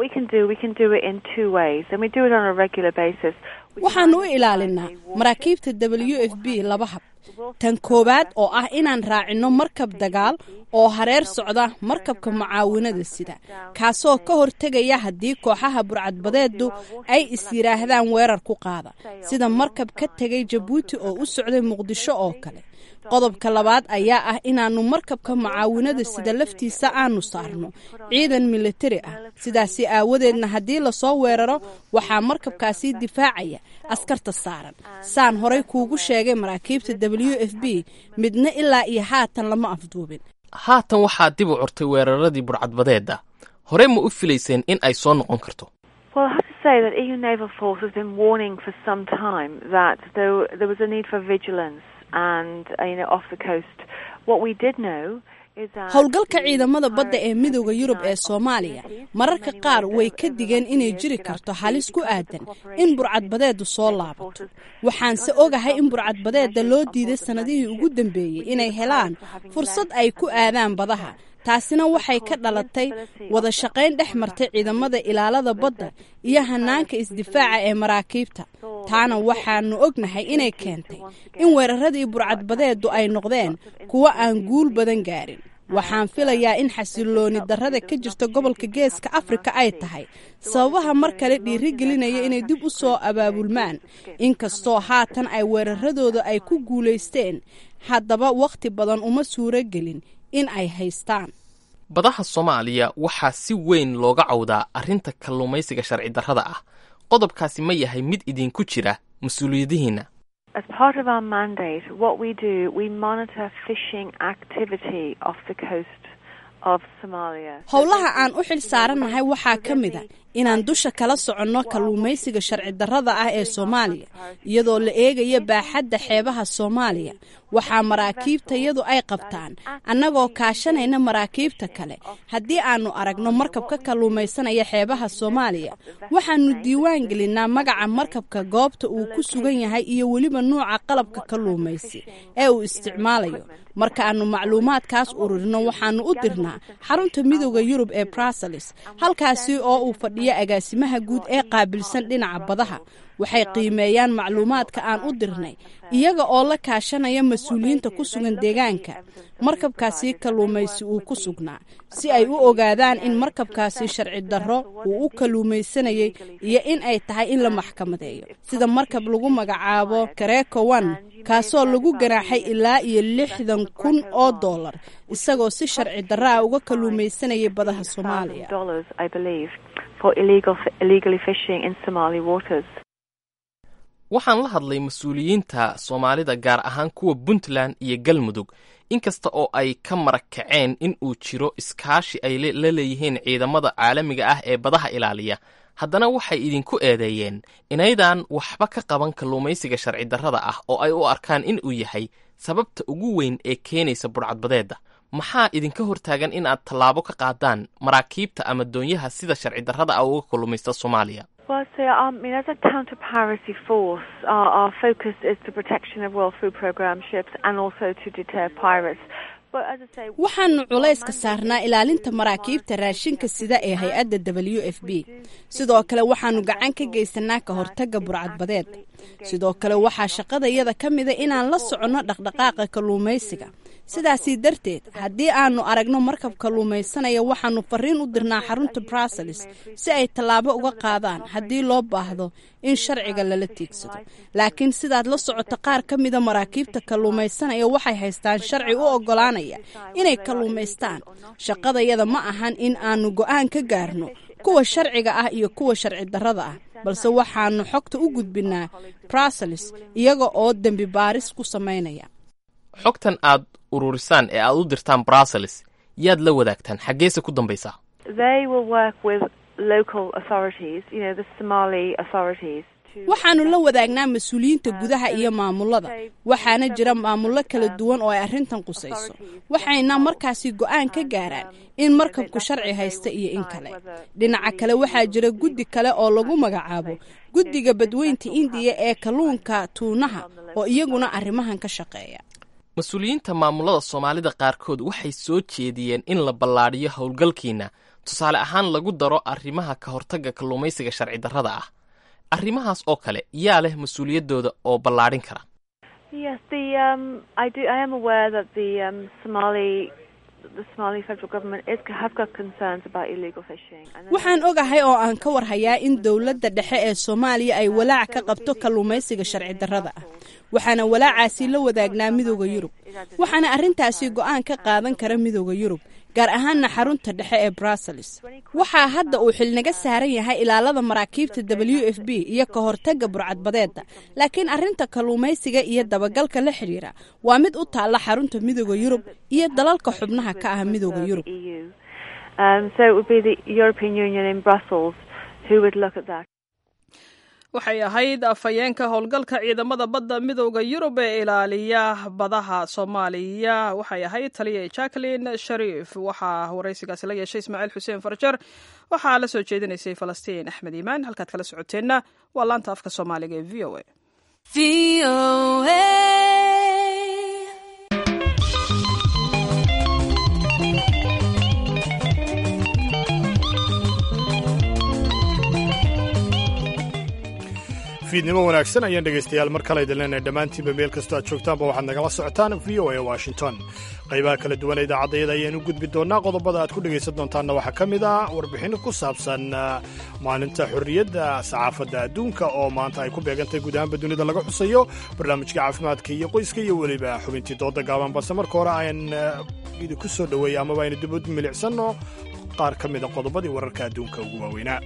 waxaanu u ilaalinaa maraakiibta w f b laba hab tan koowaad oo ah inaan raacinno markab dagaal oo hareer socda markabka mucaawinada sida kaasoo ka hortegaya haddii kooxaha burcadbadeedu ay is yidhaahdaan weerar ku qaada sida markab ka tegay jabuuti oo u socday muqdisho oo kale qodobka labaad ayaa ah inaannu markabka mucaawinada sida laftiisa aanu saarno ciidan militari ah sidaasi aawadeedna haddii lasoo weeraro waxaa markabkaasi difaacaya askarta saaran saan horay kuugu sheegay maraakiibta w f b midna ilaa iyo haatan lama afduubin haatan waxaa dib u curtay weeraradii burcadbadeeda horey ma u filayseen in ay soo noqon karto Well, I have to say that EU Naval Force has been warning for some time that there, there was a need for vigilance and, uh, you know, off the coast. What we did know is that howlgalka ciidamada badda ee midooda yurub ee soomaaliya mararka qaar way ka digeen inay jiri karto halis ku aadan in burcadbadeedu soo laabato waxaanse ogahay in burcadbadeeda loo diiday sannadihii ugu dambeeyey inay helaan fursad ay ku aadaan badaha taasina waxay ka dhalatay wada shaqayn dhex martay ciidamada ilaalada badda iyo hanaanka isdifaaca ee maraakiibta taana waxaanu ognahay inay keentay in weeraradii burcadbadeedu ay noqdeen kuwo aan guul badan gaarin waxaan filayaa in xasilooni darrada ka jirta gobolka geeska afrika ay tahay sababaha mar kale dhiirigelinaya inay dib u soo abaabulmaan inkastoo haatan ay weeraradooda ay ku guulaysteen haddaba wakhti badan uma suuro gelin in ay haystaan badaha soomaaliya waxaa si weyn looga cawdaa arrinta kalluumaysiga sharci darrada ah qodobkaasi ma yahay mid idinku jira mas-uuliyadihiinna As part of our mandate, what we do, we monitor fishing activity off the coast of Somalia. howlaha aan u xil saarannahay waxaa ka mid a inaan dusha kala soconno kalluumaysiga sharci darrada ah ee soomaaliya iyadoo la eegayo baaxadda xeebaha soomaaliya waxaa maraakiibtayadu ay qabtaan annagoo kaashanayna maraakiibta kale haddii aannu aragno markab ka kalluumaysanaya xeebaha soomaaliya waxaannu diiwaan gelinnaa magaca markabka goobta uu ku sugan yahay iyo weliba nuuca qalabka kalluumaysi ee uu isticmaalayo marka aannu macluumaadkaas ururino waxaannu u dirnaa xarunta midooda yurub ee bruseles halkaasi oo uu fadhiyo agaasimaha guud ee qaabilsan dhinaca badaha waxay qiimeeyaan macluumaadka aan u dirnay iyaga oo la kaashanaya mas-uuliyiinta ku sugan deegaanka markabkaasi kalluumaysi uu ku sugnaa si ay u ogaadaan in markabkaasi sharci darro uu u kalluumaysanayay iyo in ay tahay in la maxkamadeeyo sida markab lagu magacaabo kareeko one kaasoo lagu ganaaxay ilaa iyo lixdan kun oo dollar isagoo si sharci darro ah uga kalluumaysanayay badaha soomaaliya dollars, I believe, for illegal illegally fishing in Somali waters. waxaan la hadlay mas-uuliyiinta soomaalida gaar ahaan kuwa puntland iyo galmudug inkasta oo ay ka marag kaceen in uu jiro iskaashi ay la leeyihiin ciidamada caalamiga ah ee badaha ilaaliya haddana waxay idinku eedeeyeen inaydaan waxba ka qaban kalluumaysiga sharci darrada ah oo ay u arkaan in uu yahay sababta ugu weyn ee keenaysa burcadbadeedda maxaa idinka hortaagan in aad tallaabo ka qaadaan maraakiibta ama doonyaha sida sharci darrada ah uga kalluumaysta soomaaliya Well, so um, I mean, as a counter-piracy force, our, our focus is the protection of World Food Programme ships and also to deter pirates. But as I say, waxaannu culayska saarnaa ilaalinta maraakiibta raashinka sida ee hay-adda w f b sidoo kale waxaannu gacan ka geysanaa ka hortagga burcadbadeed sidoo kale waxaa shaqadayada ka mida inaan la soconno dhaqdhaqaaqa kalluumaysiga sidaasii darteed haddii aannu aragno markab kalluumaysanaya waxaannu fariin u dirnaa xarunta bruseles si ay tallaabo uga qaadaan haddii loo baahdo in sharciga lala tiigsado laakiin sidaad la socoto qaar ka mida maraakiibta kalluumaysanaya waxay haystaan sharci u oggolaanaya inay kalluumaystaan shaqadayada ma ahan in aannu go'aan ka gaarno kuwa sharciga ah iyo kuwa sharci darrada ah balse waxaannu xogta u gudbinaa bruseles iyaga oo dembi baaris ku samaynaya xogtan aad ururisaan ee aad u dirtaan bruseles yaad la wadaagtaan xaggeese ku dambaysaa they will work with local authorities, you know, the Somali authorities. waxaannu la wadaagnaa mas-uuliyiinta gudaha iyo maamulada waxaana jira maamullo kala duwan oo ay arrintan qusayso waxayna markaasi go'aan ka gaaraan in markabku sharci haysta iyo in kale dhinaca kale waxaa jira guddi kale oo lagu magacaabo guddiga badweynta indiya ee kalluunka tuunaha oo iyaguna arrimahan ka shaqeeya mas-uuliyiinta maamulada soomaalida qaarkood waxay soo jeediyeen in la ballaadhiyo howlgalkiina tusaale ahaan lagu daro arrimaha ka hortagga kalluumaysiga sharci darrada ah arrimahaas oo kale yaa leh mas-uuliyaddooda oo ballaadhin kara Yes, the um, I do. I am aware that the um, Somali the Somali federal government is have got concerns about illegal fishing. And waxaan ogahay oo aan ka warhayaa in dowladda dhexe ee soomaaliya ay walaac ka qabto kalluumaysiga sharci darrada ah waxaana walaacaasi la wadaagnaa midooda yurub waxaana arrintaasi go'aan ka qaadan kara midooda yurub gaar ahaanna xarunta dhexe ee brussels waxaa hadda uu xilnaga saaran yahay ilaalada maraakiibta w f b iyo ka hortagga burcadbadeedda laakiin arrinta kalluumaysiga iyo dabagalka la xidhiira waa mid u taalla xarunta midooda yurub iyo dalalka xubnaha ka ah midooda yurub um, so it would be the European Union in Brussels who would look at that. waxay ahayd afhayeenka howlgalka ciidamada badda midooda yurub ee ilaaliya badaha soomaaliya waxay ahayd taliya jacqueline shariif waxaa waraysigaasi la yeeshay ismaaciil xuseen farjar waxaa la soo jeedinaysay falastiin axmed iimaan halkaad kala socoteenna waa laanta afka soomaaliga ee v o a fiidnimo wanaagsan ayaan dhegaystayaal mar kale idin leenahay dhammaantiinba meel kastoo aad joogtaanba waxaad nagala socotaan v o a washington qaybaha kala duwan ee idaacadayada ayaan u gudbi doonnaa qodobada aad ku dhegaysan doontaanna waxaa ka mid ah warbixinno ku saabsan maalinta xorriyadda saxaafadda adduunka oo maanta ay ku beegantahay guud ahaanba dunida laga xusayo barnaamijka caafimaadka iyo qoyska iyo weliba xubintii dooda gaaban balse marka hore ayaan idinku soo dhoweeya amaba aynu dib u milicsanno qaar ka mida qodobadii wararka adduunka ugu waaweynaa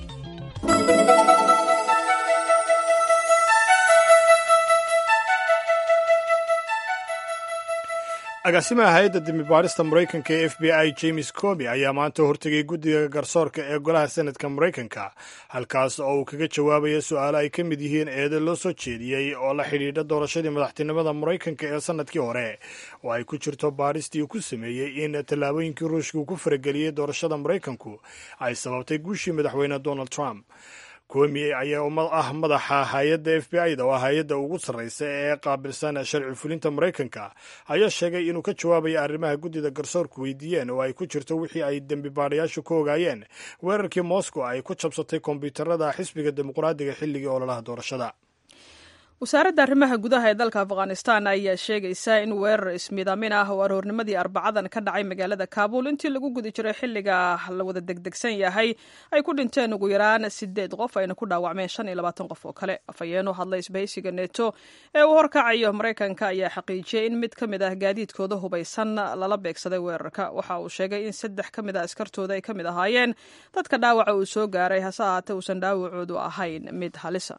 agaasimaha hay-adda dembibaarista maraykanka ee f b i james comi ayaa maanta hortegay guddiga garsoorka ee golaha senadka maraykanka halkaas oo uu kaga jawaabaya su-aalo ay ka mid yihiin eedo loo soo jeediyey oo la xidhiidha doorashadii madaxtinimada maraykanka ee sannadkii hore oo ay ku jirto baadhistii uu ku sameeyey in tallaabooyinkii ruushka uu ku farageliyey doorashada maraykanku ay sababtay guushii madaxweyne donald trump komi ayaa ah madaxa hay-adda f b i da oo hay-adda ugu sarraysa ee qaabilsan sharci fulinta maraykanka ayaa sheegay inuu ka jawaabayo arrimaha guddida garsoorku weydiiyeen oo ay ku jirto wixii ay dembi baadhayaashu ka ogaayeen weerarkii moscow ay ku jabsatay kombyuutarada xisbiga dimuqraadiga xilligii ololaha doorashada wasaaradda arrimaha gudaha ee dalka afghanistan ayaa sheegaysa in weerar ismiidaamin ah oo aroornimadii arbacadan ka dhacay magaalada kaabul intii lagu guda jiray xilliga la wada degdegsan yahay ay ku dhinteen ugu yaraan sideed qof ayna ku dhaawacmeen shan iyo labaatan qof oo kale afhayeen u hadlay isbahaysiga neto ee uu horkacayo maraykanka ayaa xaqiijiyey in mid ka mid ah gaadiidkooda hubaysan lala beegsaday weerarka waxa uu sheegay in saddex ka mid ah askartooda ay ka mid ahaayeen dadka dhaawaca uu soo gaaray hase ahaatee uusan dhaawacoodu ahayn mid halisa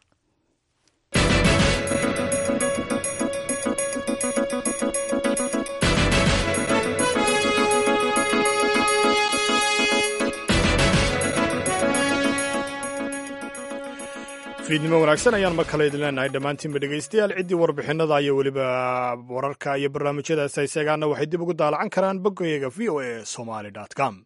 fiidnimo wanaagsan ayaan mar kale idin leenahay dhammaantiinba dhegaystayaal ciddii warbixinada iyo weliba wararka iyo barnaamijyadaas hayseegaana waxay dib ugu daalacan karaan boggayaga v o a somaly com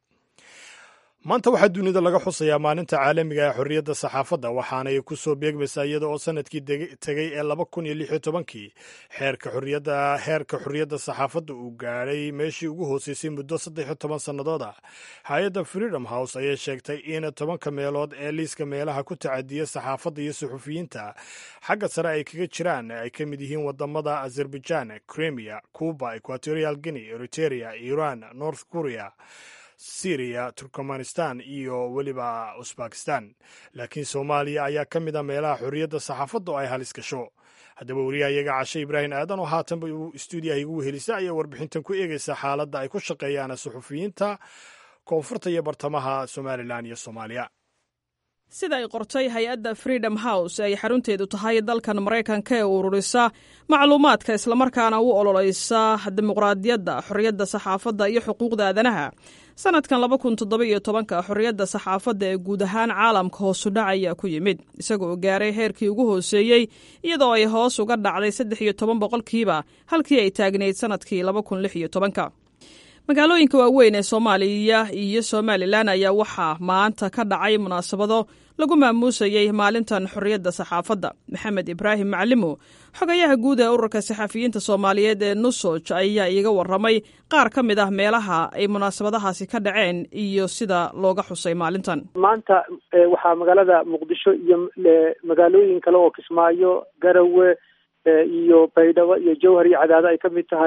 maanta waxaa dunida laga xusayaa maalinta caalamiga ee xorriyadda saxaafadda waxaanay ku soo beegmaysaa iyada oo sanadkii tegey ee laba kun iyo lix iyo tobankii xeerka xorriyadda heerka xorriyadda saxaafadda uu gaadhay meeshii ugu hooseysay muddo saddex iyo toban sannadood ah hay-adda freedom house ayay sheegtay in tobanka meelood ee liiska meelaha ku tacadiya saxaafadda iyo suxufiyiinta xagga sare ay kaga jiraan ay ka mid yihiin wadamada azerbaijan crimea cuba equatorial guinea eriteria iran north korea syriya turkmanistan iyo weliba usbakistan laakiin soomaaliya ayaa ka mid a meelaha xorriyadda saxaafadda oo ay halis gasho haddaba weriyaha iyaga cashe ibraahim aadan oo haatanba uu stuudiyaha igu wehelisa ayaa warbixintan ku eegaysa xaaladda ay ku shaqeeyaan suxufiyiinta koonfurta iyo bartamaha somalilan iyo soomaaliya sida ay qortay hay-adda freedom house ay xarunteedu tahay dalkan maraykanka ee ururisa macluumaadka islamarkaana u ololeysa dimuqraadiyadda xorriyadda saxaafadda iyo xuquuqda aadanaha sanadkan laba kun toddoba iyo tobanka xorriyadda saxaafadda ee guud ahaan caalamka hoosu dhac ayaa ku yimid isagoo gaaray heerkii ugu hooseeyey iyadoo ay hoos uga dhacday saddex iyo toban boqolkiiba halkii ay taagnayd sanadkii laba kun lix iyo tobanka magaalooyinka waaweyn ee soomaaliya iyo somalilan ayaa waxaa maanta ka dhacay munaasabado lagu maamuusayey maalintan xorriyadda saxaafadda maxamed ibraahim macalimo xogayaha guud ee ururka saxafiyiinta soomaaliyeed ee nusoj ayaa iiga waramay qaar ka mid ah meelaha ay munaasabadahaasi ka dhaceen iyo sida looga xusay maalintan maanta waxaa magaalada muqdisho iyo magaalooyin kale oo kismaayo garawe iyo baydhabo iyo jowhar iyo cadaado ay ka mid tahay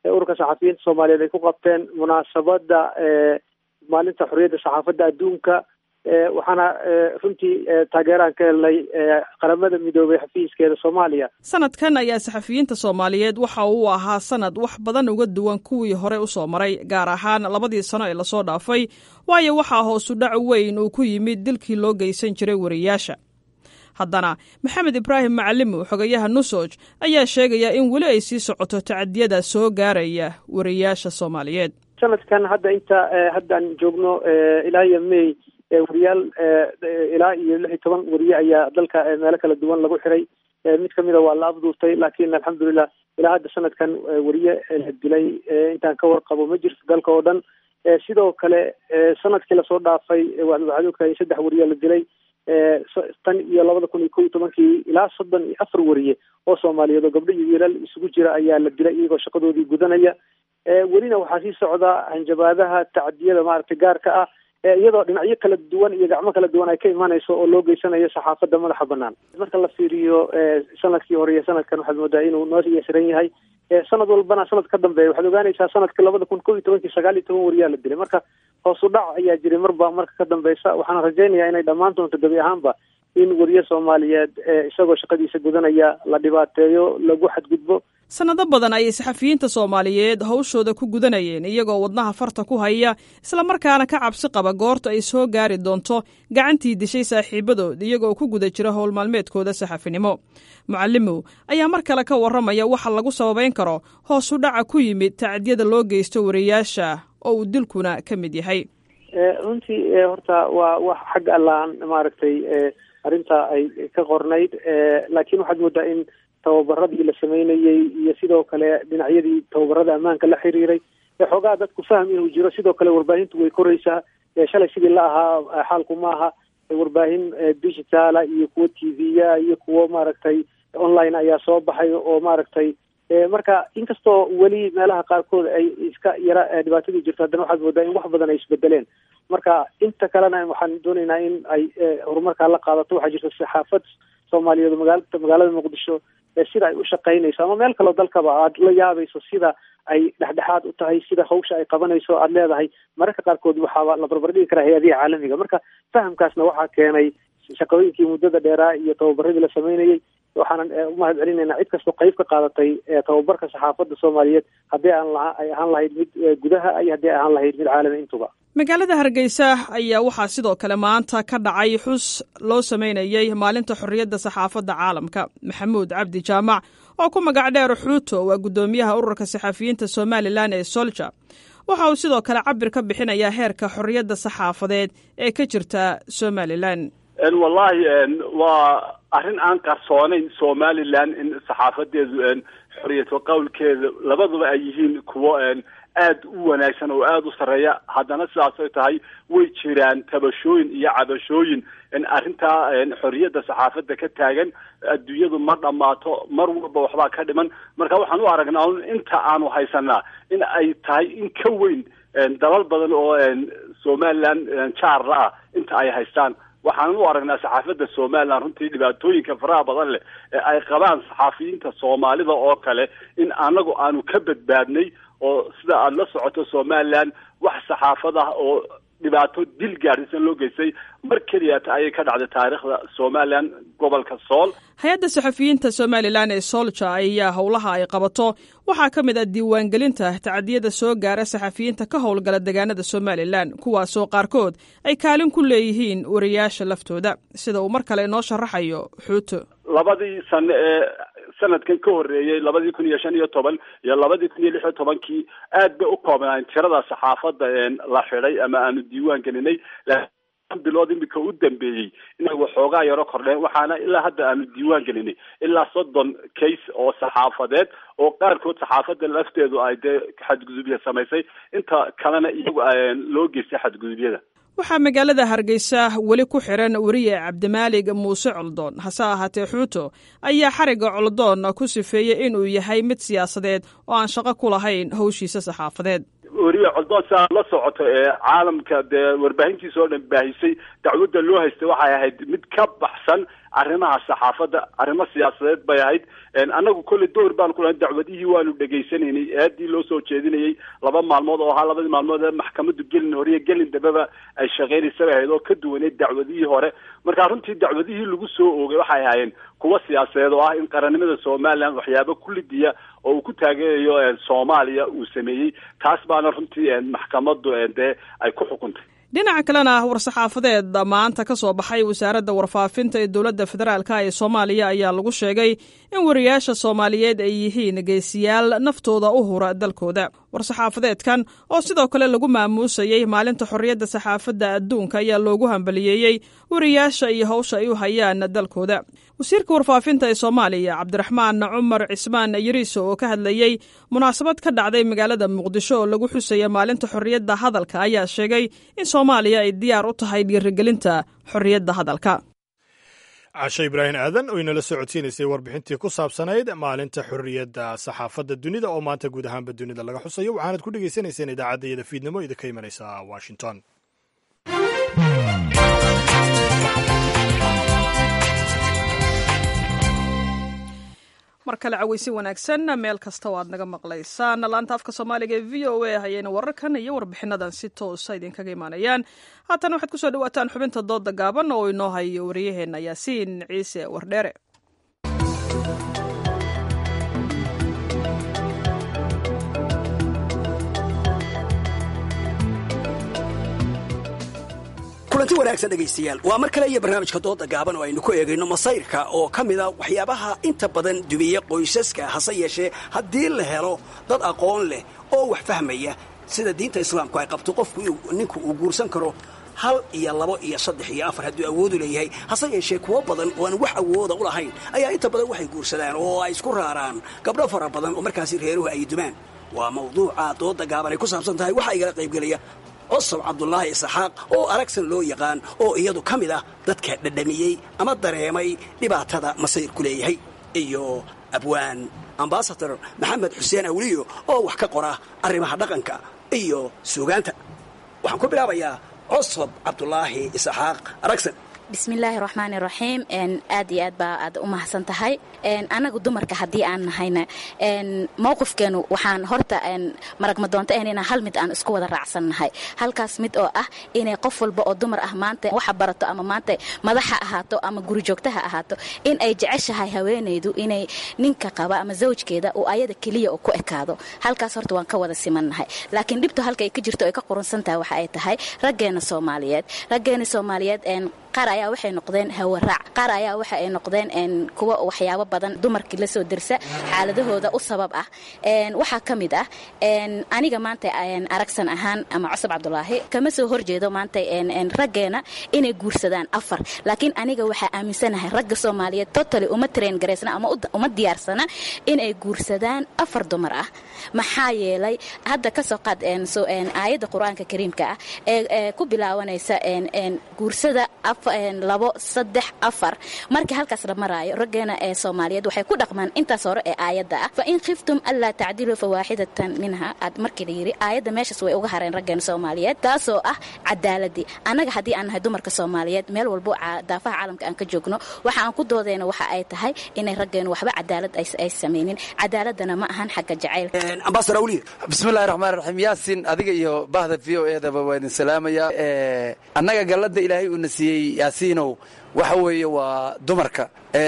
ururka saxafiyiinta soomaaliyeed ay ku qabteen munaasabadda maalinta xorriyadda saxaafadda adduunka waxaana runtii taageeraan ka helnay qaramada midoobay xafiiskeeda soomaaliya sanadkan ayaa saxafiyiinta soomaaliyeed waxa uu ahaa sanad wax badan uga duwan kuwii hore usoo maray gaar ahaan labadii sano ee lasoo dhaafay waayo waxaa hoosu dhac weyn uu ku yimid dilkii loo geysan jiray wariyaasha haddana maxamed ibraahim macalimow xogayaha nusoj ayaa sheegaya in weli ay sii socoto tacadiyada soo gaaraya wariyaasha soomaaliyeed sanadkan hadda inta haddaan joogno ilaa iyo may wariyaal ilaa iyo lix iyo toban wariye ayaa dalka meelo kala duwan lagu xiray mid kamida waa la afduurtay laakiin alxamdulilah ilaa hadda sanadkan wariye la dilay intaan ka warqabo ma jirto dalka oo dhan sidoo kale sanadkii lasoo dhaafay waxaad ogtahay in saddex wariye la dilay tan iyo labada kun iyo ko iyo tobankii ilaa soddon iyo afar wariye oo soomaaliyeed oo gabdho iyo wiilal isugu jira ayaa la dilay iyagoo shaqadoodii gudanaya welina waxaa sii socda hanjabaadaha tacadiyada maaragtay gaarka ah iyadoo dhinacyo kala duwan iyo gacmo kala duwan ay ka imanayso oo loo geysanayo saxaafadda madaxa banaan marka la fiiriyo sanadkii hore iyo sanadkan waxaad moodaa inuu noo yasiran yahay sanad walbana sanad ka dambeeya waxaad ogaanaysaa sanadka labada kun ko iyo tobankii sagaal iyo toban wariyaa la dilay marka hoosu dhac ayaa jiray marba marka ka dambeysa waxaana rajaynayaa inay dhammaan doonto gebi ahaanba in wariye soomaaliyeed isagoo shaqadiisa gudanaya la dhibaateeyo lagu xadgudbo sannado badan ayay saxafiyiinta soomaaliyeed hawshooda ku gudanayeen iyagoo wadnaha farta ku haya islamarkaana ka cabsi qaba goorta ay soo gaari doonto gacantii dishay saaxiibadood iyagoo ku guda jira howl maalmeedkooda saxafinimo mucalimow ayaa mar kale ka warramaya waxa lagu sababayn karo hoosu dhaca ku yimid tacdiyada loo geysto wariyaasha oo uu dilkuna ka mid yahay runtii horta waa wax xagga allaan maaragtay arrinta ay ka qornayd laakiin waxaad moodaa in tababaradii la sameynayey iyo sidoo kale dhinacyadii tababarada ammaanka la xiriiray xoogaa dadku fahm inuu jiro sidoo kale warbaahintu way koraysaa shalay sidii la ahaa xaalku ma aha warbaahin digitaala iyo kuwo t v-ya iyo kuwo maaragtay online ayaa soo baxay oo maaragtay marka inkastoo weli meelaha qaarkood ay iska yara dhibaatadii jirto haddana waxaad moodaa in wax badan ay isbedeleen marka inta kalena waxaan doonaynaa in ay horumarkaa la qaadato waxaa jirta saxaafad soomaaliyeed oo magaa magaalada muqdisho sida ay u shaqaynayso ama meel kaloo dalkaba aad la yaabayso sida ay dhexdhexaad u tahay sida hawsha ay qabanayso aad leedahay mararka qaarkood waxaaba la barbardhigi karaa hay-adiha caalamiga marka fahamkaasna waxaa keenay shaqooyinkii muddada dheeraa iyo tababaradii la sameynayey waxaanan umahad celinaynaa cid kastoo qayb ka qaadatay tababarka saxaafadda soomaaliyeed haddii aan la ay ahaan lahayd mid gudaha iyo haddii ay ahaan lahayd mid caalami intuba magaalada hargeysa ayaa waxaa sidoo kale maanta ka dhacay xus loo sameynayey maalinta xorriyadda saxaafadda caalamka maxamuud cabdi jaamac oo ku magac dheer xuuto waa guddoomiyaha ururka saxafiyiinta somalilan ee solja waxa uu sidoo kale cabir ka bixinayaa heerka xorriyadda saxaafadeed ee ka jirta somalilan wallahi waa arrin aan qarsoonayn somalilan in saxaafadeedu xoriyatu qowlkeeda labaduba ay yihiin kuwo aad u wanaagsan oo aada u sarreeya haddana sidaas ay tahay way jiraan tabashooyin iyo cabashooyin arrintaa xorriyadda saxaafadda ka taagan adduunyadu ma dhammaato mar walba waxbaa ka dhiman marka waxaan u aragnaa inta aanu haysanaa in ay tahay in ka weyn dalal badan oo somalilan jaarla ah inta ay haystaan waxaanan u aragnaa saxaafadda somalilan runtii dhibaatooyinka faraha badan leh ee ay qabaan saxaafiyiinta soomaalida oo kale in anagu aanu ka badbaadnay oo sida aada la socoto somalilan wax saxaafad ah oo dhibaato dil gaadhisan loo geystay mar keliyata ayay ka dhacday taariikhda somalilan gobolka sool hay-adda saxafiyiinta somalilan ee soolja ayaa howlaha ay qabato waxaa ka mid ah diiwaangelinta tacdiyada soo gaara saxafiyiinta ka howlgala deegaanada somalilan kuwaasoo qaarkood ay kaalin ku leeyihiin wariyaasha laftooda sida uu mar kale inoo sharaxayo xuuto labadii sano ee sanadkan ka horreeyey labadii kun iyo shan iyo toban iyo labadii kun iyo lix iyo tobankii aad bay u koobnaan tirada saxaafadda la xidhay ama aanu diiwaan gelinay bilood imika u dambeeyey inay waxoogaa yaro kordheen waxaana ilaa hadda aanu diiwaan gelinay ilaa soddon case oo saxaafadeed oo qaarkood saxaafadda lafteedu ay dee xadgudubya samaysay inta kalena iyagu loo geystay xadgudubyada waxaa magaalada hargeysa weli ku xiran weriye cabdimaalig muuse coldoon hase ahaatee xuuto ayaa xarigga coldoon ku sifeeyey inuu yahay mid siyaasadeed oo aan shaqo ku lahayn howshiisa saxaafadeed weriye coldoon siaa la socoto ee caalamka dee warbaahintiisa oo dhan baahisay dacwadda loo haystay waxay ahayd mid ka baxsan arrimaha saxaafadda arrimo siyaasadeed bay ahayd annagu kolley door baan ku lahayn dacwadihii waanu dhegaysanaynay eedii loo soo jeedinayay laba maalmood oo ahaa labadii maalmood ee maxkamaddu gelin hore iyo gelin dambeba ay shaqaynaysa bay ahayd oo ka duwaneyd dacwadihii hore marka runtii dacwadihii lagu soo oogay waxay ahaayeen kuwa siyaasadeed oo ah in qarannimada somalilan waxyaabo kullidiya oo uu ku taageerayo soomaaliya uu sameeyey taas baana runtii maxkamaddu dee ay ku xukuntay dhinaca kalena war-saxaafadeed maanta ka soo baxay wasaaradda warfaafinta ee dowladda federaalka ee soomaaliya ayaa lagu sheegay in wariyaasha soomaaliyeed ay yihiin geesiyaal naftooda u hura dalkooda war-saxaafadeedkan oo sidoo kale lagu maamuusayey maalinta xorriyadda saxaafadda adduunka ayaa loogu hambaliyeeyey wariyaasha iyo howsha ay u hayaan dalkooda wasiirka warfaafinta ee soomaaliya cabdiraxmaan cumar cismaan yariiso oo ka hadlayey munaasabad ka dhacday magaalada muqdisho oo lagu xusaya maalinta xorriyadda hadalka ayaa sheegay in soomaaliya ay diyaar u tahay dhiirigelinta xorriyadda hadalka cashe ibraahim aadan oo inala soo codsiinaysay warbixintii ku saabsanayd maalinta xorriyadda saxaafadda dunida oo maanta guud ahaanba dunida laga xusayo waxaanad ku dhegaysanayseen idaacaddayada fiidnimo idinka imanaysa washington mar kale caweysi wanaagsan meel kasta oo aad naga maqlaysaan laanta afka soomaaliga ee v o a hayayna wararkan iyo warbixinadan si toosa idinkaga imaanayaan haatan waxaad kusoo dhawaataan xubinta dooda gaaban oo inoo hayo waryaheena yaasiin ciise wardheere kulanti wanaagsan dhegaystayaal waa mar kale iyo barnaamijka dooda gaaban oo aynu ku eegayno masayrka oo ka mida waxyaabaha inta badan dubiya qoysaska hase yeeshee haddii la helo dad aqoon leh oo wax fahmaya sida diinta islaamku ay qabto qofku ninku uu guursan karo hal iyo labo iyo saddex iyo afar hadduu awoodu leeyahay hase yeeshee kuwo badan oo aan wax awooda u lahayn ayaa inta badan waxay guursadaan oo ay isku raaraan gabdho fara badan oo markaasi reeruhu ay dumaan waa mawduuca dooda gaaban ay ku saabsan tahay waxaa igala qaybgelaya cusub cabdulaahi isxaaq oo aragsan loo yaqaan oo iyadu ka mid ah dadka dhadhamiyey ama dareemay dhibaatada masayrku leeyahay iyo abwaan ambasador maxamed xuseen awliyo oo wax ka qora arrimaha dhaqanka iyo suugaanta waxaan ku bilaabayaa cusub cabdulaahi isxaaq aragsan bismillaahi raxmaani raxiim aad iyo aad baa aad u mahadsan tahay anagu dumarka haddii aan nahayna mowqifkeenu waxaan horta maragmadoonta ahan inaan hal mid aan isku wada raacsannahay halkaas mid oo ah inay qof walba oo dumar ah maanta waxa barato ama maanta madaxa ahaato ama gurijoogtaha ahaato in ay jeceshahay haweenaydu inay ninka qaba ama zawjkeeda uu ayada keliya u ku ekaado halkaas horta waan ka wada simannahay laakiin dhibtu halka ay ka jirto ay ka qurunsan tahay waxa ay tahay raggeena soomaaliyeed raggeena soomaaliyeed qaar ayaa waxay noqdeen hawaraac qaar ayaa waxa ay noqdeen kuwa waxyaabo badan dumarkii la soo dirsa xaaladahooda u sabab ah waxaa ka mid ah aniga maanta aragsan ahaan ama cusub cabdulaahi kama soo horjeedo maanta raggeena inay guursadaan afar laakiin aniga waxaa aaminsanahay ragga soomaaliyeed totally uma train garaysna ama uma diyaarsana inay guursadaan afar dumar ah maxaa yeelay hadda kasoo qaad aayadda qur-aanka kariimka ah ee ku bilaabanaysa guursada labo saddex afar markii halkaas la maraayo raggeena ee soomaaliyeed waxay ku dhaqmaan intaas hore ee aayadda ah fa in khiftum anlaa tacdiluu fawaaxidatan minha aad markii la yidhi aayadda meeshaas way uga hareen raggeena soomaaliyeed taasoo ah cadaaladii annaga haddii aan nahay dumarka soomaaliyeed meel walbo daafaha caalamka aan ka joogno waxa aan ku doodayna waxa ay tahay inay raggeenu waxba cadaalad ay samaynin cadaaladana ma ahan xagga jacaylka ambasador awliya bismillahi raxmaan raxiim yaasin adiga iyo bahda v o eedaba waa idin salaamayaa annaga galladda ilaahay uuna siiyey yaasiinow waxa weeye waa dumarka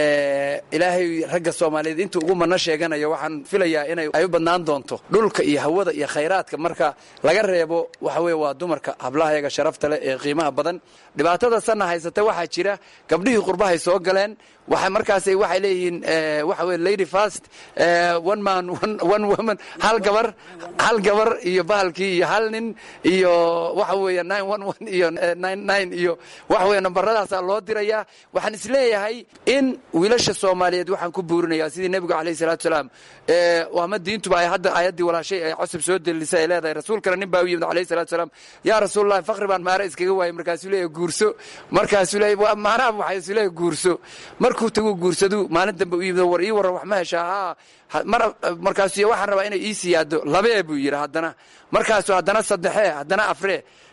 ilaahay ragga soomaaliyeed intuu ugu manno sheeganayo waxaan filayaa inay ay u badnaan doonto dhulka iyo hawada iyo khayraadka marka laga reebo waxa weye waa dumarka hablahayaga sharafta leh ee qiimaha badan dhibaatada sanna haysata waxaa jira gabdhihii qurbahay soo galeen waxa markaas waxay leeyihiin waxa weye lady fast one man one woman hal gabar hal gabar iyo bahalkii iyo hal nin iyo waxa weeye nine one one iyo nine nine iyo waxa weye nambaradaasaa loo dirayaa waxaan isleeyahay in wiilasha soomaaliyeed waxaan ku buurinayaa sidii nebigu calayhi salaatu salaam ama diintuba ay hadda aayaddii walaashay ay cusub soo delilisay ay leedahay rasuulkana nin baa u yimid calayhi salatu salaam yaa rasuulullahi fakri baan maare iskaga waayay markaasuu leeyahay guurso markaasuu leeyahay maanaha waxay isu leeyahay guurso markuu tagu guursadu maalin dambe u yimid war ii warran wax ma heshaa haa mar markaasu waxaan rabaa inay ii siyaado labee buu yidhi haddana markaasu haddana saddexee haddana afree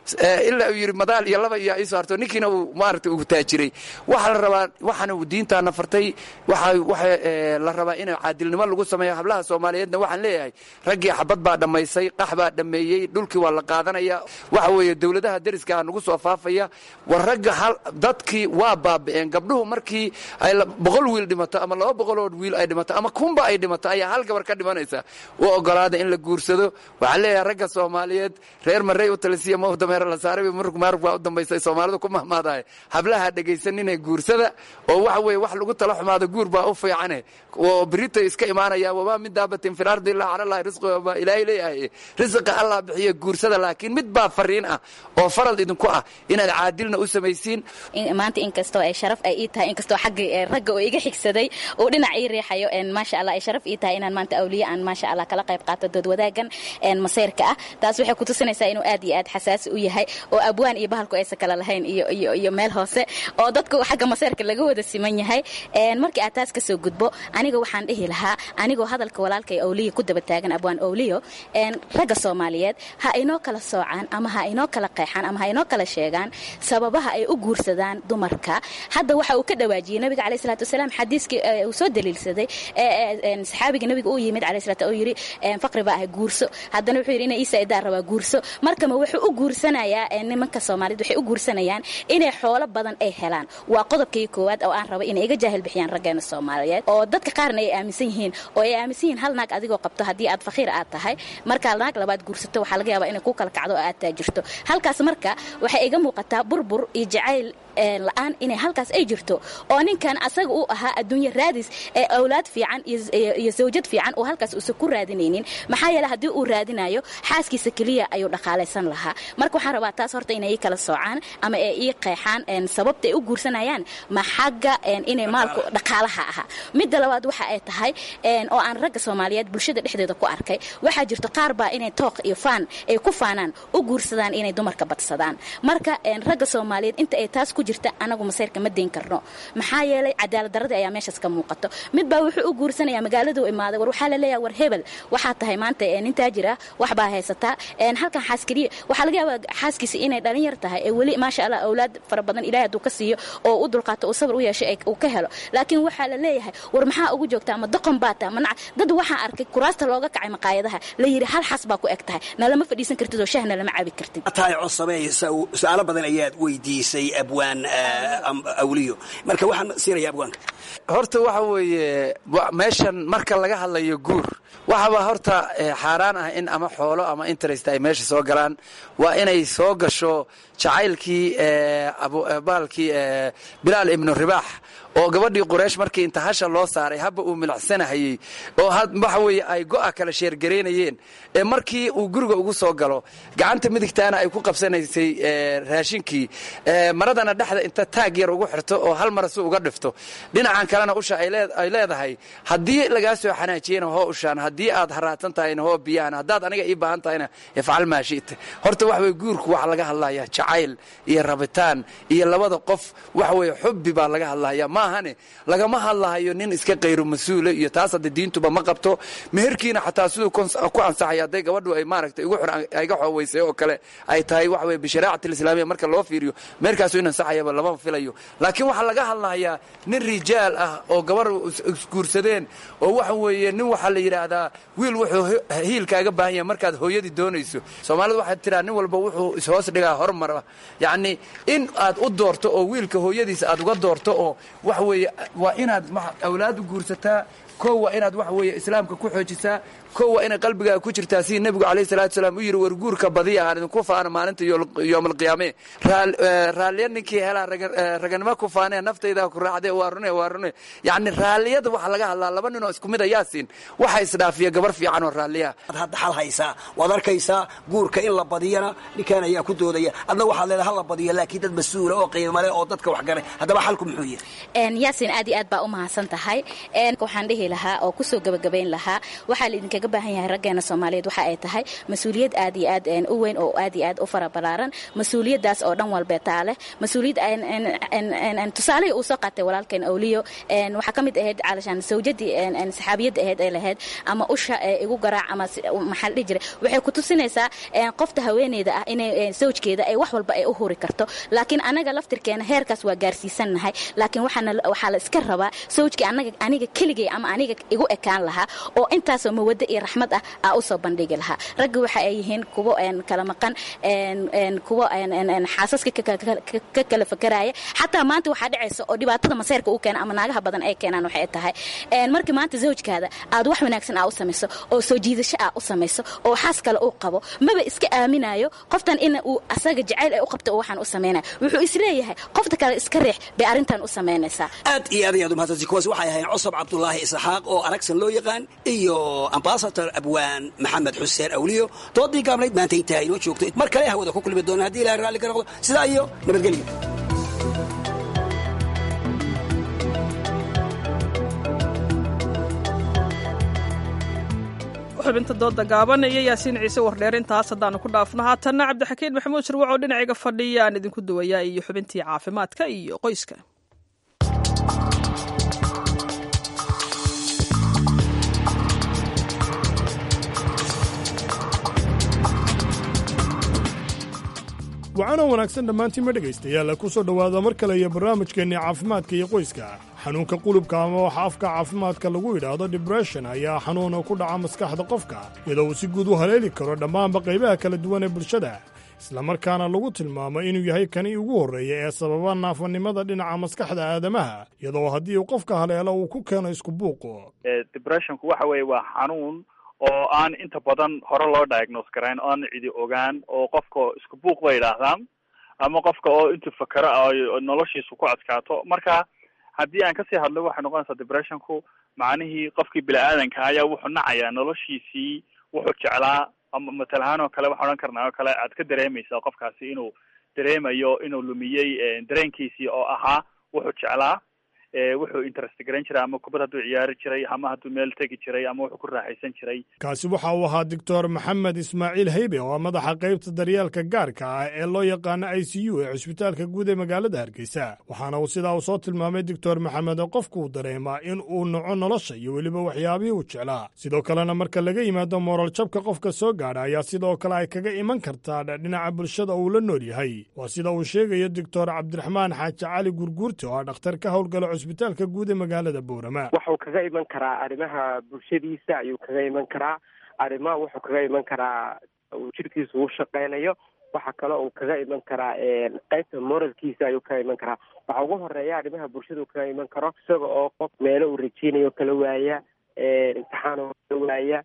ilaa uu yidhi madaal iyo laba iyo iisoo harto ninkiina uu maaragtay uu taajiray waxaa la rabaa waxaana uu diintaana fartay waxa waxa la rabaa in caadilnimo lagu sameeyo hablaha soomaaliyeedna waxaan leeyahay raggii xabad baa dhammaysay qax baa dhammeeyey dhulkii waa la qaadanaya waxa weeye dowladaha deriska nagu soo faafaya war ragga dadkii waa baabi'een gabdhuhu markii ay boqol wiil dhimato ama laba boqoloo wiil ay dhimato ama kunba ay dhimato ayaa hal gabar ka dhimanaysa u ogolaada in la guursado waxaan leeyahay ragga soomaaliyeed reer marey u talisiya ma dameero la saaray murug maarug baa u dambaysay soomaalidu ku mahmaadahay hablaha dhegaysaninee guursada oo waxa weeye wax lagu tala xumaado guur baa u fiicane oo birita iska imaanaya wamaa min daabatin fi lardi illaa cala allahi risqiha baa ilaahay leeyahay risqa allah bixiya guursada laakiin mid baa fariin ah oo farad idinku ah inaad caadilna u samaysiin maanta inkastoo ay sharaf ay ii tahay inkastoo xagga ragga oo iga xigsaday uu dhinac ii riixayo maasha allah ay sharaf ii tahay inaan maanta awliye aan maasha allah kala qayb qaato dood wadaagan maseyrka ah taas waxay kutusinaysaa inuu aad iyo aad xasaasi u yahay oo abwaan iyo bahalku aysan kala lahayn iyo iyo iyo meel hoose oo dadku xagga maseyrka laga wada siman yahay markii aad taas kasoo gudbo aniga waxaan dhihi lahaa anigoo hadalka walaalkay awliya ku daba taagan abwaan awliyo ragga soomaaliyeed ha inoo kala soocaan ama ha inoo kala qeexaan ama ha inoo kala sheegaan sababaha ay u guursadaan dumarka hadda waxa uu ka dhawaajiyey nabiga caleyh salaatu wasalaam xadiiskii uu soo daliilsaday saxaabiga nabiga uu yimid caleyh salaatu uu yidhi faqri baa ahay guurso haddana wuxuu yidhi ina iisa idaa rabaa guurso markama wuxuu u guursanayaa nimanka soomaaliyeed waxay u guursanayaan inay xoolo badan ay helaan waa qodobkii koowaad oo aan raba inay iga jaahil bixiyaan raggeena soomaaliyeed oo dadka qaarna ay aaminsan yihiin oo ay aaminsan yihiin hal naag adigoo qabto haddii aad fakhiir aad tahay markaa naag labaad guursato waxaa laga yaabaa inay ku kala kacdo oo aad taajirto halkaas marka waxay iga muuqataa burbur iyo jacayl la-aan inay halkaas ay jirto oo ninkan asaga uu ahaa adduunye raadis ee awlaad fiican iyo zawjad fiican oo halkaas uusan ku raadinaynin maxaa yeele haddii uu raadinayo xaaskiisa keliya ayuu dhaqaalaysan lahaa marka waxaan rabaa taas horta inay ii kala soocaan ama ay ii qeexaan sababta ay u guursanayaan ma xagga inay maalku dhaqaalaha ahaa midda labaad waxa ay tahay oo aan ragga soomaaliyeed bulshada dhexdeeda ku arkay waxaa jirto qaar baa inay tooq iyo faan ay ku faanaan u guursadaan inay dumarka badsadaan marka ragga soomaaliyeed inta ay taas ku jirta anagu masayrka ma dayn karno maxaa yeelay cadaalad darradii ayaa meeshaas ka muuqato mid baa wuxuu u guursanayaa magaaladuu imaaday war waxaa la leeyahay war hebel waxaa tahay maanta nin taajir ah wax baa haysataa halkan xaaskeliya waxaa laga yaabaa xaaskiisa inay dhalin yar tahay ee weli maasha allah awlaad fara badan ilaahay hadduu ka siiyo oo u dulqaato uu sabr u yeeshay uu ka helo laakiin waxaa la leeyahay war maxaa ugu joogtaa ma doqon baa taha manac dad waxaan arkay kuraasta looga kacay maqaayadaha la yidhi hal xas baa ku eg tahay nalama fadhiisan kartid oo shahna lama cabi kartid tahay cosameey su-aalo badan ayaad weydiisay abwaan awliyo marka waxaan siinaya abwaanka horta waxa weeye meeshan marka laga hadlayo guur waxaba horta xaaraan ah in ama xoolo ama interest ay meesha soo galaan waa inay soo gasho jacaylkii baalkii bilaal ibnu ribaax oo gabadhii quraysh markii inta hasha loo saaray habba uu milacsanahayey oo waxa weeye ay go'a kala sheergaraynayeen ee markii uu guriga ugu soo galo gacanta midigtaana ay ku qabsanaysay raashinkii maradana dhexda inta taag yar ugu xirto oo hal mara si uga dhifto dhinacan kalena usha ay leedahay haddii lagaa soo xanaajiyena hoo ushaan haddii aad haraatan tahayna hoo biyaan haddaad aniga ii baahan tahayna ifcal maashita horta waxa weye guurku waxaa laga hadlayaa jacayl iyo rabitaan iyo labada qof waxa weye xubbi baa laga hadlaya maahane lagama hadlahayo nin iska qayru mas-uula iyo taas hadda diintuba ma qabto meherkiina xataa siduu ku ansaxaya hadday gabadhu ay maaragtay igu xur ayga xooweysay oo kale ay tahay waxa weye bisharaacati lislaamiya marka loo fiiriyo meherkaasu in ansaxayaba lama filayo laakiin waxaa laga hadlayaa nin rijaal ah oo gabar isguursadeen oo waxa weeye nin waxaa la yidhaahdaa wiil wuxuu hiilkaaga baahan yahay markaad hooyadii doonayso soomaalidu waxaad tiraa nin walba wuxuu ishoos dhigaa hormara yacni in aad u doorto oo wiilka hooyadiisa aad uga doorto oo waxa weeye waa inaad awlaad u guursataa koo waa inaad waxa weeye islaamka ku xoojisaa koo waa inay qalbigaaga ku jirtaa sidii nebigu calayhi salatu salaam u yidhi war guurka badiya aan idinku faana maalinta yoomalqiyaame raalliya ninkii helaa raganimo ku faanee naftaydaa ku raacdee waa rune waa rune yacni raalliyada waxaa laga hadlaa laba ninoo isku mid a yaasiin waxa isdhaafiya gabar fiican oo raalliya ad hadda xal haysaa waad arkaysaa guurka in la badiyana ninkan ayaa ku doodaya adna waxaad leedahay ha la badiyo laakiin dad mas-uula oo qiimale oo dadka wax garay haddaba xalku muxuu yahay yaasin aad iyo aad baa u mahadsan tahay waxaan dhihi dhihi lahaa oo kusoo gabagabayn lahaa waxaa laidinkaga baahan yahay raggeena soomaaliyeed waxa ay tahay mas-uuliyad aad iyo aad u weyn oo aad iyo aad u fara balaaran mas-uuliyaddaas oo dhan walbeetaa leh mas-uuliyad tusaalihii uu soo qaatay walaalkeen awliyo waxaa ka mid ahayd calashaan sawjadii saxaabiyadda ahayd ay lahayd ama usha igu garaac ama maxaa la dhihi jiray waxay ku tusinaysaa qofta haweeneyda ah inay sawjkeeda ay wax walba ay u huri karto laakiin anaga laftirkeena heerkaas waa gaarsiisannahay laakiin waxaa la iska rabaa sawjkii anaga aniga keligay ama aniga igu ekaan lahaa oo intaasoo mawaddo iyo raxmad ah aa usoo bandhigi lahaa raggi waxa ay yihiin kuwo kala maqan kuwo xaasaska ka kala fakaraya xataa maanta waxaa dhacaysa oo dhibaatada maseyrka u keena ama naagaha badan ay keenaan waxay tahay markii maanta zawjkaada aad wax wanaagsan aa u samayso oo soo jiidasho aa u samayso oo xaas kale uu qabo maba iska aaminayo qoftan in uu asaga jacayl ay u qabta oo waxaan u samaynaya wuxuu isleeyahay qofta kale iska riix bay arrintan u samaynaysaa aad iyo aad ayaad umahadsanti kuwaas waxay ahayn cusub cabdulaahi isxaaq oo aragsan loo yaqaan iyo ambasador abwaan maxamed xuseen awliyo doodii gaabnayd maanta intaa inoo joogto mar kale hawada ku kulmi doona haddii ilahay raalli ka noqdo sidaa iyo nabadgelyo xubinta dooda gaaban iyo yaasiin ciise wardheer intaas haddaanu ku dhaafno haatanna cabdixakiin maxamuud shirwac oo dhinacayga fadhiya aan idinku duwayaa iyo xubintii caafimaadka iyo qoyska wacaanoo wanaagsan dhammaantiinma dhegaystayaal ku soo dhowaada mar kale iyo barnaamijkeennii caafimaadka iyo qoyska xanuunka qulubka ama waxa afka caafimaadka lagu yidhaahdo dibression ayaa xanuuna ku dhaca maskaxda qofka iyadoo uu si guud u haleeli karo dhammaanba qaybaha kala duwan ee bulshada islamarkaana lagu tilmaamo inuu yahay kani ugu horreeya ee sababa naafanimada dhinaca maskaxda aadamaha iyadoo haddii uu qofka haleelo uu ku keeno isku buuqo depressionku waxa weeye waa xanuun oo aan inta badan hore loo diagnose garayn oo aan cidi ogaan oo qofka isku buuq bay idhaahdaan ama qofka oo intuu fakero a noloshiisu ku adkaato marka haddii aan kasii hadlo waxay noqonaysaa depressionku macnihii qofkii bini-aadanka ayaa wuxuu nacayaa noloshiisii wuxuu jeclaa ama matal ahaan oo kale waxaan odhan karnaa oo kale aad ka dareemaysaa qofkaasi inuu dareemayo inuu lumiyey dareenkiisii oo ahaa wuxuu jeclaa wuxuu interest garan jiray ama kubad hadduu ciyaari jiray ama hadduu meel tegi jiray ama wuxuu ku raaxaysan jiray kaasi waxa uu ahaa doctor maxamed ismaaciil heybe oo madaxa qaybta daryeelka gaarka ah ee loo yaqaano i c u ee cusbitaalka guud ee magaalada hargeysa waxaana uu sidaa uu soo tilmaamay doctor maxamed oo qofkuu dareemaa in uu naco nolosha iyo weliba waxyaabihii uu jeclaa sidoo kalena marka laga yimaado mooral jabka qofka soo gaadha ayaa sidoo kale ay kaga iman kartaa dhinaca bulshada uu la nool yahay waa sida uu sheegayo doctor cabdiraxmaan xaaji cali gurguurte oo ah dhakhtar ka howlgala cusbitaalka guud ee magaalada boorama wuxuu kaga iman karaa arrimaha bulshadiisa ayuu kaga iman karaa arrimaha wuxuu kaga iman karaa uu jirkiisa uu shaqeynayo waxa kale uu kaga iman karaa qaybta moralkiisa ayuu kaga iman karaa waxa ugu horeeya arrimaha bulshada kaga iman karo isaga oo qof meelo uu rajeynayo kala waaya imtixaan oo kala waaya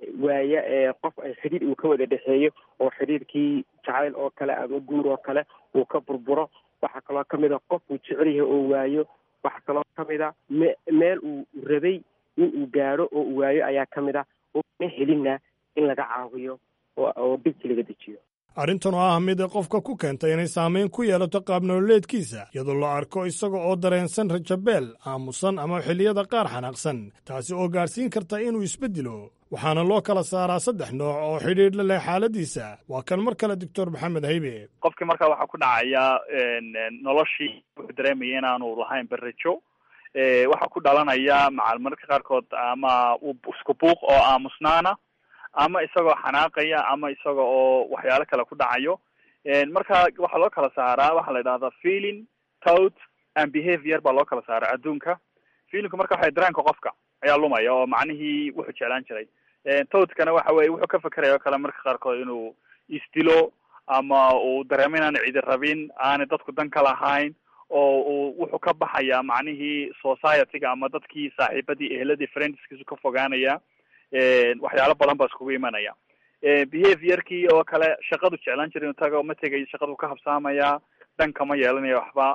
waaya qof ay xidhiir uu ka wada dhexeeyo oo xidhiirkii jacayl oo kale ama guur oo kale uu ka burburo waxaa kaloo kamid a qof uu jecel yahay oo waayo waxaa kaloo kamid a me meel uu rabay in uu gaadho oo uu waayo ayaa kamid a oona helinna in laga caawiyo oo dhibki laga dejiyo arrintan oo ah mid qofka ku keenta inay saamayn ku yeelato qaab nololeedkiisa iyadoo la arko isaga oo dareensan rajabeel aamusan ama xilliyada qaar xanaaqsan taasi oo gaadhsiin karta inuu isbeddelo waxaana loo kala saaraa saddex nooc oo xidhiidh la leh xaaladiisa waa kan mar kale doctor maxamed haybe qofkii markaa waxaa ku dhacaya noloshii wuxuu dareemaya inaanu lahayn berajo waxaa ku dhalanaya macal mararka qaarkood ama isku buuq oo aamusnaana ama isagoo xanaaqaya ama isaga oo waxyaalo kale ku dhacayo marka waxaa loo kala saaraa waxaa la yidhahdaa feeling tout and behavior baa loo kala saaraa adduunka feelingku marka waxa dareenka qofka ayaa lumaya oo macnihii wuxuu jeclaan jiray toutkana waxa weye wuxuu ka fekeraya oo kale marka qaarkood inuu isdilo ama uu dareemo inaan cidi rabin aanay dadku dan ka lahayn oo uu wuxuu ka baxaya macnihii society-ga ama dadkii saaxiibadii ehladii friendskiisu ka fogaanaya waxyaalo badan baa iskugu imanaya behaviorkii oo kale shaqadu jeclaan jira inu tago ma tegayo shaqadu ka habsaamaya dhan kama yeelanayo waxba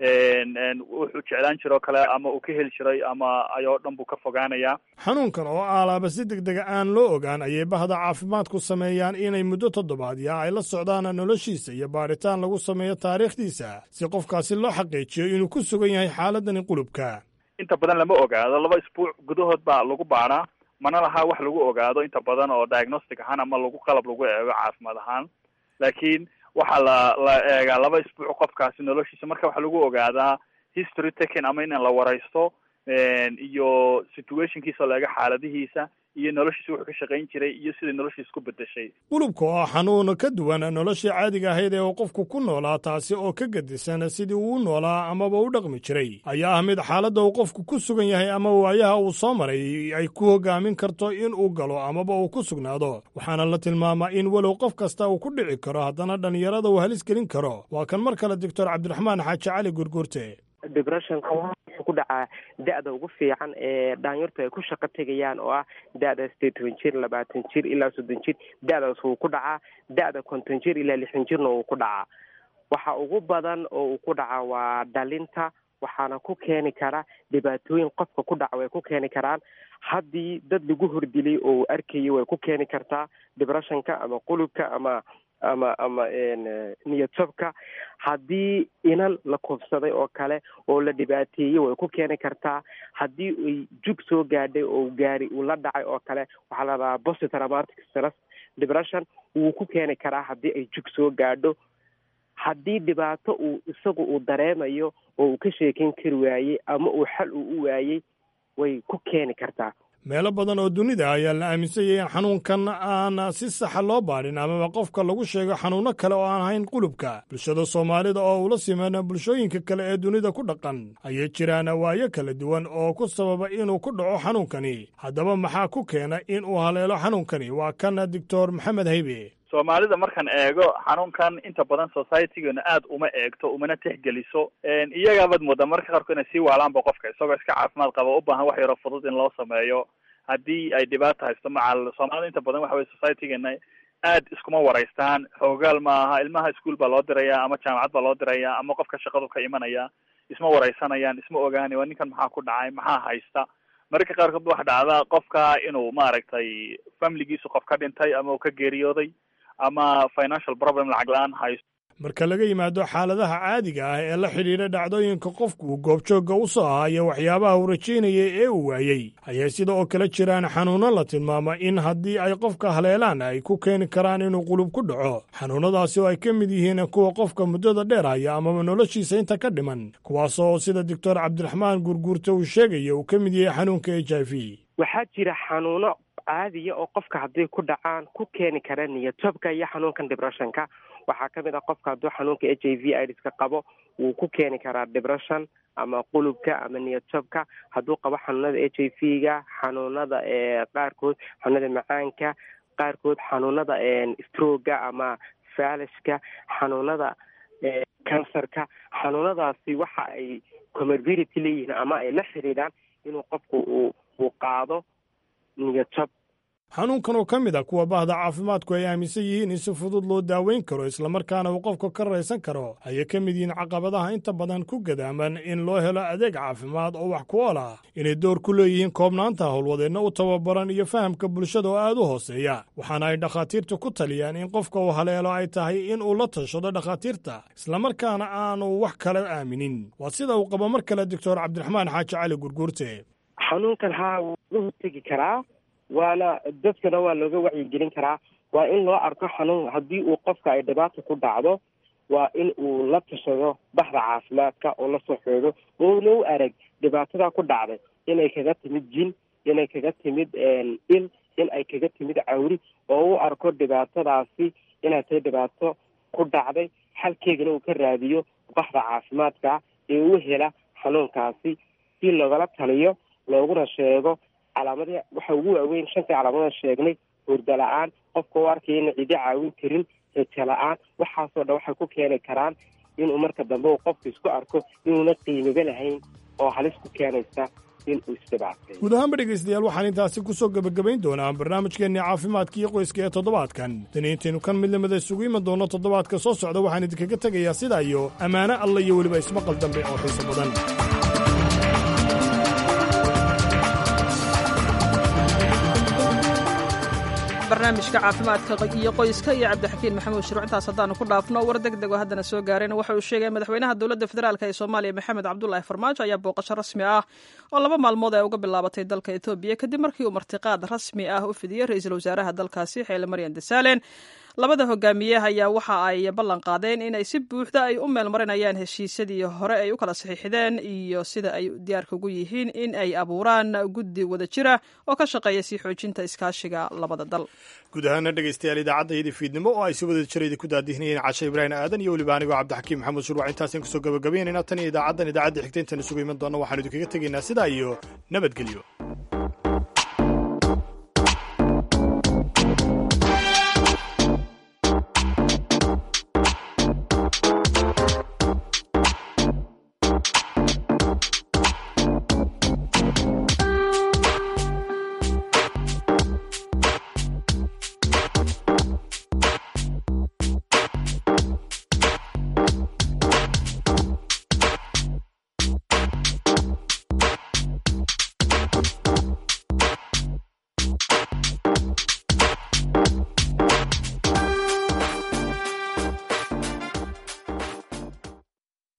wuxuu jeclaan jira oo kale ama uu ka heli jiray ama ayoo dhan buu ka fogaanaya xanuunkan oo aalaaba si deg dega aan loo ogaan ayay bahda caafimaadku sameeyaan inay muddo toddobaadya ay la socdaan noloshiisa iyo baadhitaan lagu sameeyo taariikhdiisa si qofkaasi loo xaqiijiyo inuu ku sugan yahay xaaladani qulubka inta badan lama ogaado laba isbuuc gudahood baa lagu baadhaa mana laha wax lagu ogaado inta badan oo diagnostic ahaan ama lagu qalab lagu eego caafimaad ahaan laakiin waxaa la la eegaa laba isbuuc qofkaasi noloshiisa marka waxaa lagu ogaadaa history taken ama in la wareysto iyo situationkiisa la eego xaaladihiisa iyo noloshiisa wuxuu ka shaqayn jiray iyo sidai noloshiisa ku bedeshay qulubka oo ah xanuun ka duwan noloshii caadiga ahayd ee uu qofku ku noolaa taasi oo ka gedisan sidii uu u noolaa amaba u dhaqmi jiray ayaa ah mid xaaladda uu qofku ku sugan yahay ama waayaha uu soo maray ay ku hogaamin karto in uu galo amaba uu ku sugnaado waxaana la tilmaamaa in walow qof kasta uu ku dhici karo haddana dhallinyarada uu halis gelin karo waa kan mar kale doctor cabdiraxmaan xaaji cali gurgurte depressionka wuxuu ku dhacaa da-da ugu fiican ee dhaanyartu ay ku shaqo tegayaan oo ah da-da sideed toban jir labaatan jir ilaa soddon jir da-daas wuu ku dhacaa da-da konton jir ilaa lixdan jirna wuu ku dhacaa waxa ugu badan oo uu ku dhacaa waa dhalinta waxaana ku keeni kara dhibaatooyin qofka ku dhaca way ku keeni karaan haddii dad lagu hordilay oo arkayay way ku keeni kartaa depressionka ama qulubka ama ama ama niyadjabka haddii inan la kufsaday oo kale oo la dhibaateeyey way ku keeni kartaa haddii ay jug soo gaadhay oo gaari uu la dhacay oo kale waxaa la dhahaa posttraumatic stress depression wuu ku keeni karaa haddii ay jug soo gaadho haddii dhibaato uu isagu uu dareemayo oo uu ka sheekeyn kari waayey ama uu xal uu u waayey way ku keeni kartaa meelo badan oo dunida ayaa la aaminsanyay in xanuunkan aan si saxa loo baadhin amaba qofka lagu sheego xanuunno kale oo aan ahayn qulubka bulshada soomaalida oo ula siman bulshooyinka kale ee dunida ku dhaqan ayay jiraan waayo kala duwan oo ku sababa inuu ku dhaco xanuunkani haddaba maxaa ku keena in uu haleelo xanuunkani waa kan doctor maxamed haybe soomaalida markaan eego xanuunkan inta badan societygeena aad uma eegto umana tixgeliso iyagaabaad moodaa marka qaarkood inay sii waalaanba qofka isagoo iska caafimaad qaba u baahan wax yaroo fudud in loo sameeyo haddii ay dhibaata haysto macal soomaalida inta badan waxa weye societygeena aad iskuma waraystaan xoogaal maaha ilmaha ischool baa loo diraya ama jaamacad baa loo diraya ama qofka shaqadu ka imanaya isma waraysanayaan isma ogaanay waa ninkan maxaa ku dhacay maxaa haysta mararka qaarkood waxa dhacda qofka inuu maaragtay familigiisu qof ka dhintay ama uu ka geeriyooday ama financial problem lacag la-aan haysto marka laga yimaado xaaladaha caadiga ah ee la xidhiidha dhacdooyinka qofku uu goobjoogga u soo aha iyo waxyaabaha uu rajaynayay ee uu waayey ayay sida oo kale jiraan xanuunno la tilmaama in haddii ay qofka haleelaan ay ku keeni karaan inuu qulub ku dhaco xanuunnadaasi oo ay ka mid yihiin kuwa qofka muddada dheer haya amaba noloshiisa inta ka dhiman kuwaasoo sida doctor cabdiraxmaan gurguurte uu sheegaya uu ka mid yahay xanuunka h i v waxaa jira xanuuno caadiya oo qofka hadday ku dhacaan ku keeni kara niyadjabka iyo xanuunkan depressionka waxaa ka mid ah qofka hadduu xanuunka h i v idska qabo wuu ku keeni karaa depression ama qulubka ama niyadjabka hadduu qabo xanuunada h i v ga xanuunada qaarkood xanuunada macaanka qaarkood xanuunada stroga ama falashka xanuunada cancerka xanuunadaasi waxa ay comorbidity leeyihiin ama ay la xiriiraan inuu qofku uu uu qaado niyadjab xanuunkan oo ka mid a kuwa bahda caafimaadku ay aaminsan yihiin in si fudud loo daaweyn karo islamarkaana uu qofka ka raysan karo ayay ka mid yihiin caqabadaha inta badan ku gadaaman in loo helo adeeg caafimaad oo wax ku ool ah inay door ku leeyihiin koobnaanta howlwadeenna u tababaran iyo fahamka bulshada oo aad u hooseeya waxaana ay dhakhaatiirtu ku taliyaan in qofka uu haleelo ay tahay in uu la tashado dhakhaatiirta islamarkaana aanu wax kale aaminin waa sida uu qabo mar kale doctor cabdiraxmaan xaaji cali gurguurte xanuunkan haa wuu laga hortegi karaa waana dadkana waa looga wacyigelin karaa waa in loo arko xanuun haddii uu qofka ay dhibaata ku dhacdo waa in uu la tashado baxda caafimaadka oo lasoo xoogo oona u arag dhibaatada ku dhacday inay kaga timid jin inay kaga timid il in ay kaga timid cawri oo u arko dhibaatadaasi inay tahay dhibaato ku dhacday xalkeegana uu ka raadiyo baxda caafimaadka ee u hela xanuunkaasi si loogala taliyo looguna sheego calaamadii waxa ugu waaweyn shantii calaamadan sheegnay hurda la-aan qofka u arkaya ina cidi caawin karin heja la-aan waxaasoo dhan waxay ku keeni karaan inuu marka dambe uu qofka isku arko inuuna qiimiba lahayn oo halis ku keenaysa inuu isdhibaatay guud ahaanba dhegaystayaal waxaan intaasi ku soo gebagabayn doonaa barnaamijkeenni caafimaadka iyo qoyska ee toddobaadkan daniintaynu kan mid lamida isugu iman doono toddobaadka soo socda waxaan idinkaga tegayaa sidaa iyo ammaano alla iyo weliba ismaqal dambe oo xiiso badan barnaamijka caafimaadka iyo qoyska iyo cabdixakiin maxamuud shiruuc intaas haddaanu ku dhaafno war deg deg oo haddana soo gaareen waxa uu sheegay madaxweynaha dowladda federaalk ee soomaaliya maxamed cabdulaahi farmaajo ayaa booqasho rasmi ah oo laba maalmood ay uga bilaabatay dalka etoobiya kadib markii uu martiqaad rasmi ah u fidiyey ra-iisul wasaaraha dalkaasi xeele maryan desaalen labada hogaamiye ayaa waxa ay ballan qaadeen inay si buuxda ay u meelmarinayaan heshiisyadii hore ay u kala saxiixdeen iyo sida ay diyaarka ugu yihiin in ay abuuraan guddi wada jira oo ka shaqeeya sii xoojinta iskaashiga labada dal guud ahaana dhegaystayaal idaacaddaydii fiidnimo oo ay si wada jirayda ku daadihinayeen cashe ibraahim aadan iyo weliba anigoo cabdixakiim maxamuud shurwac intaasaan kusoo gabagabaynayna tan iyo idaacaddan idaacadda xigta intaan isugu iman doonna waxaanu idinkaga tegaynaa sidaa iyo nabadgelyo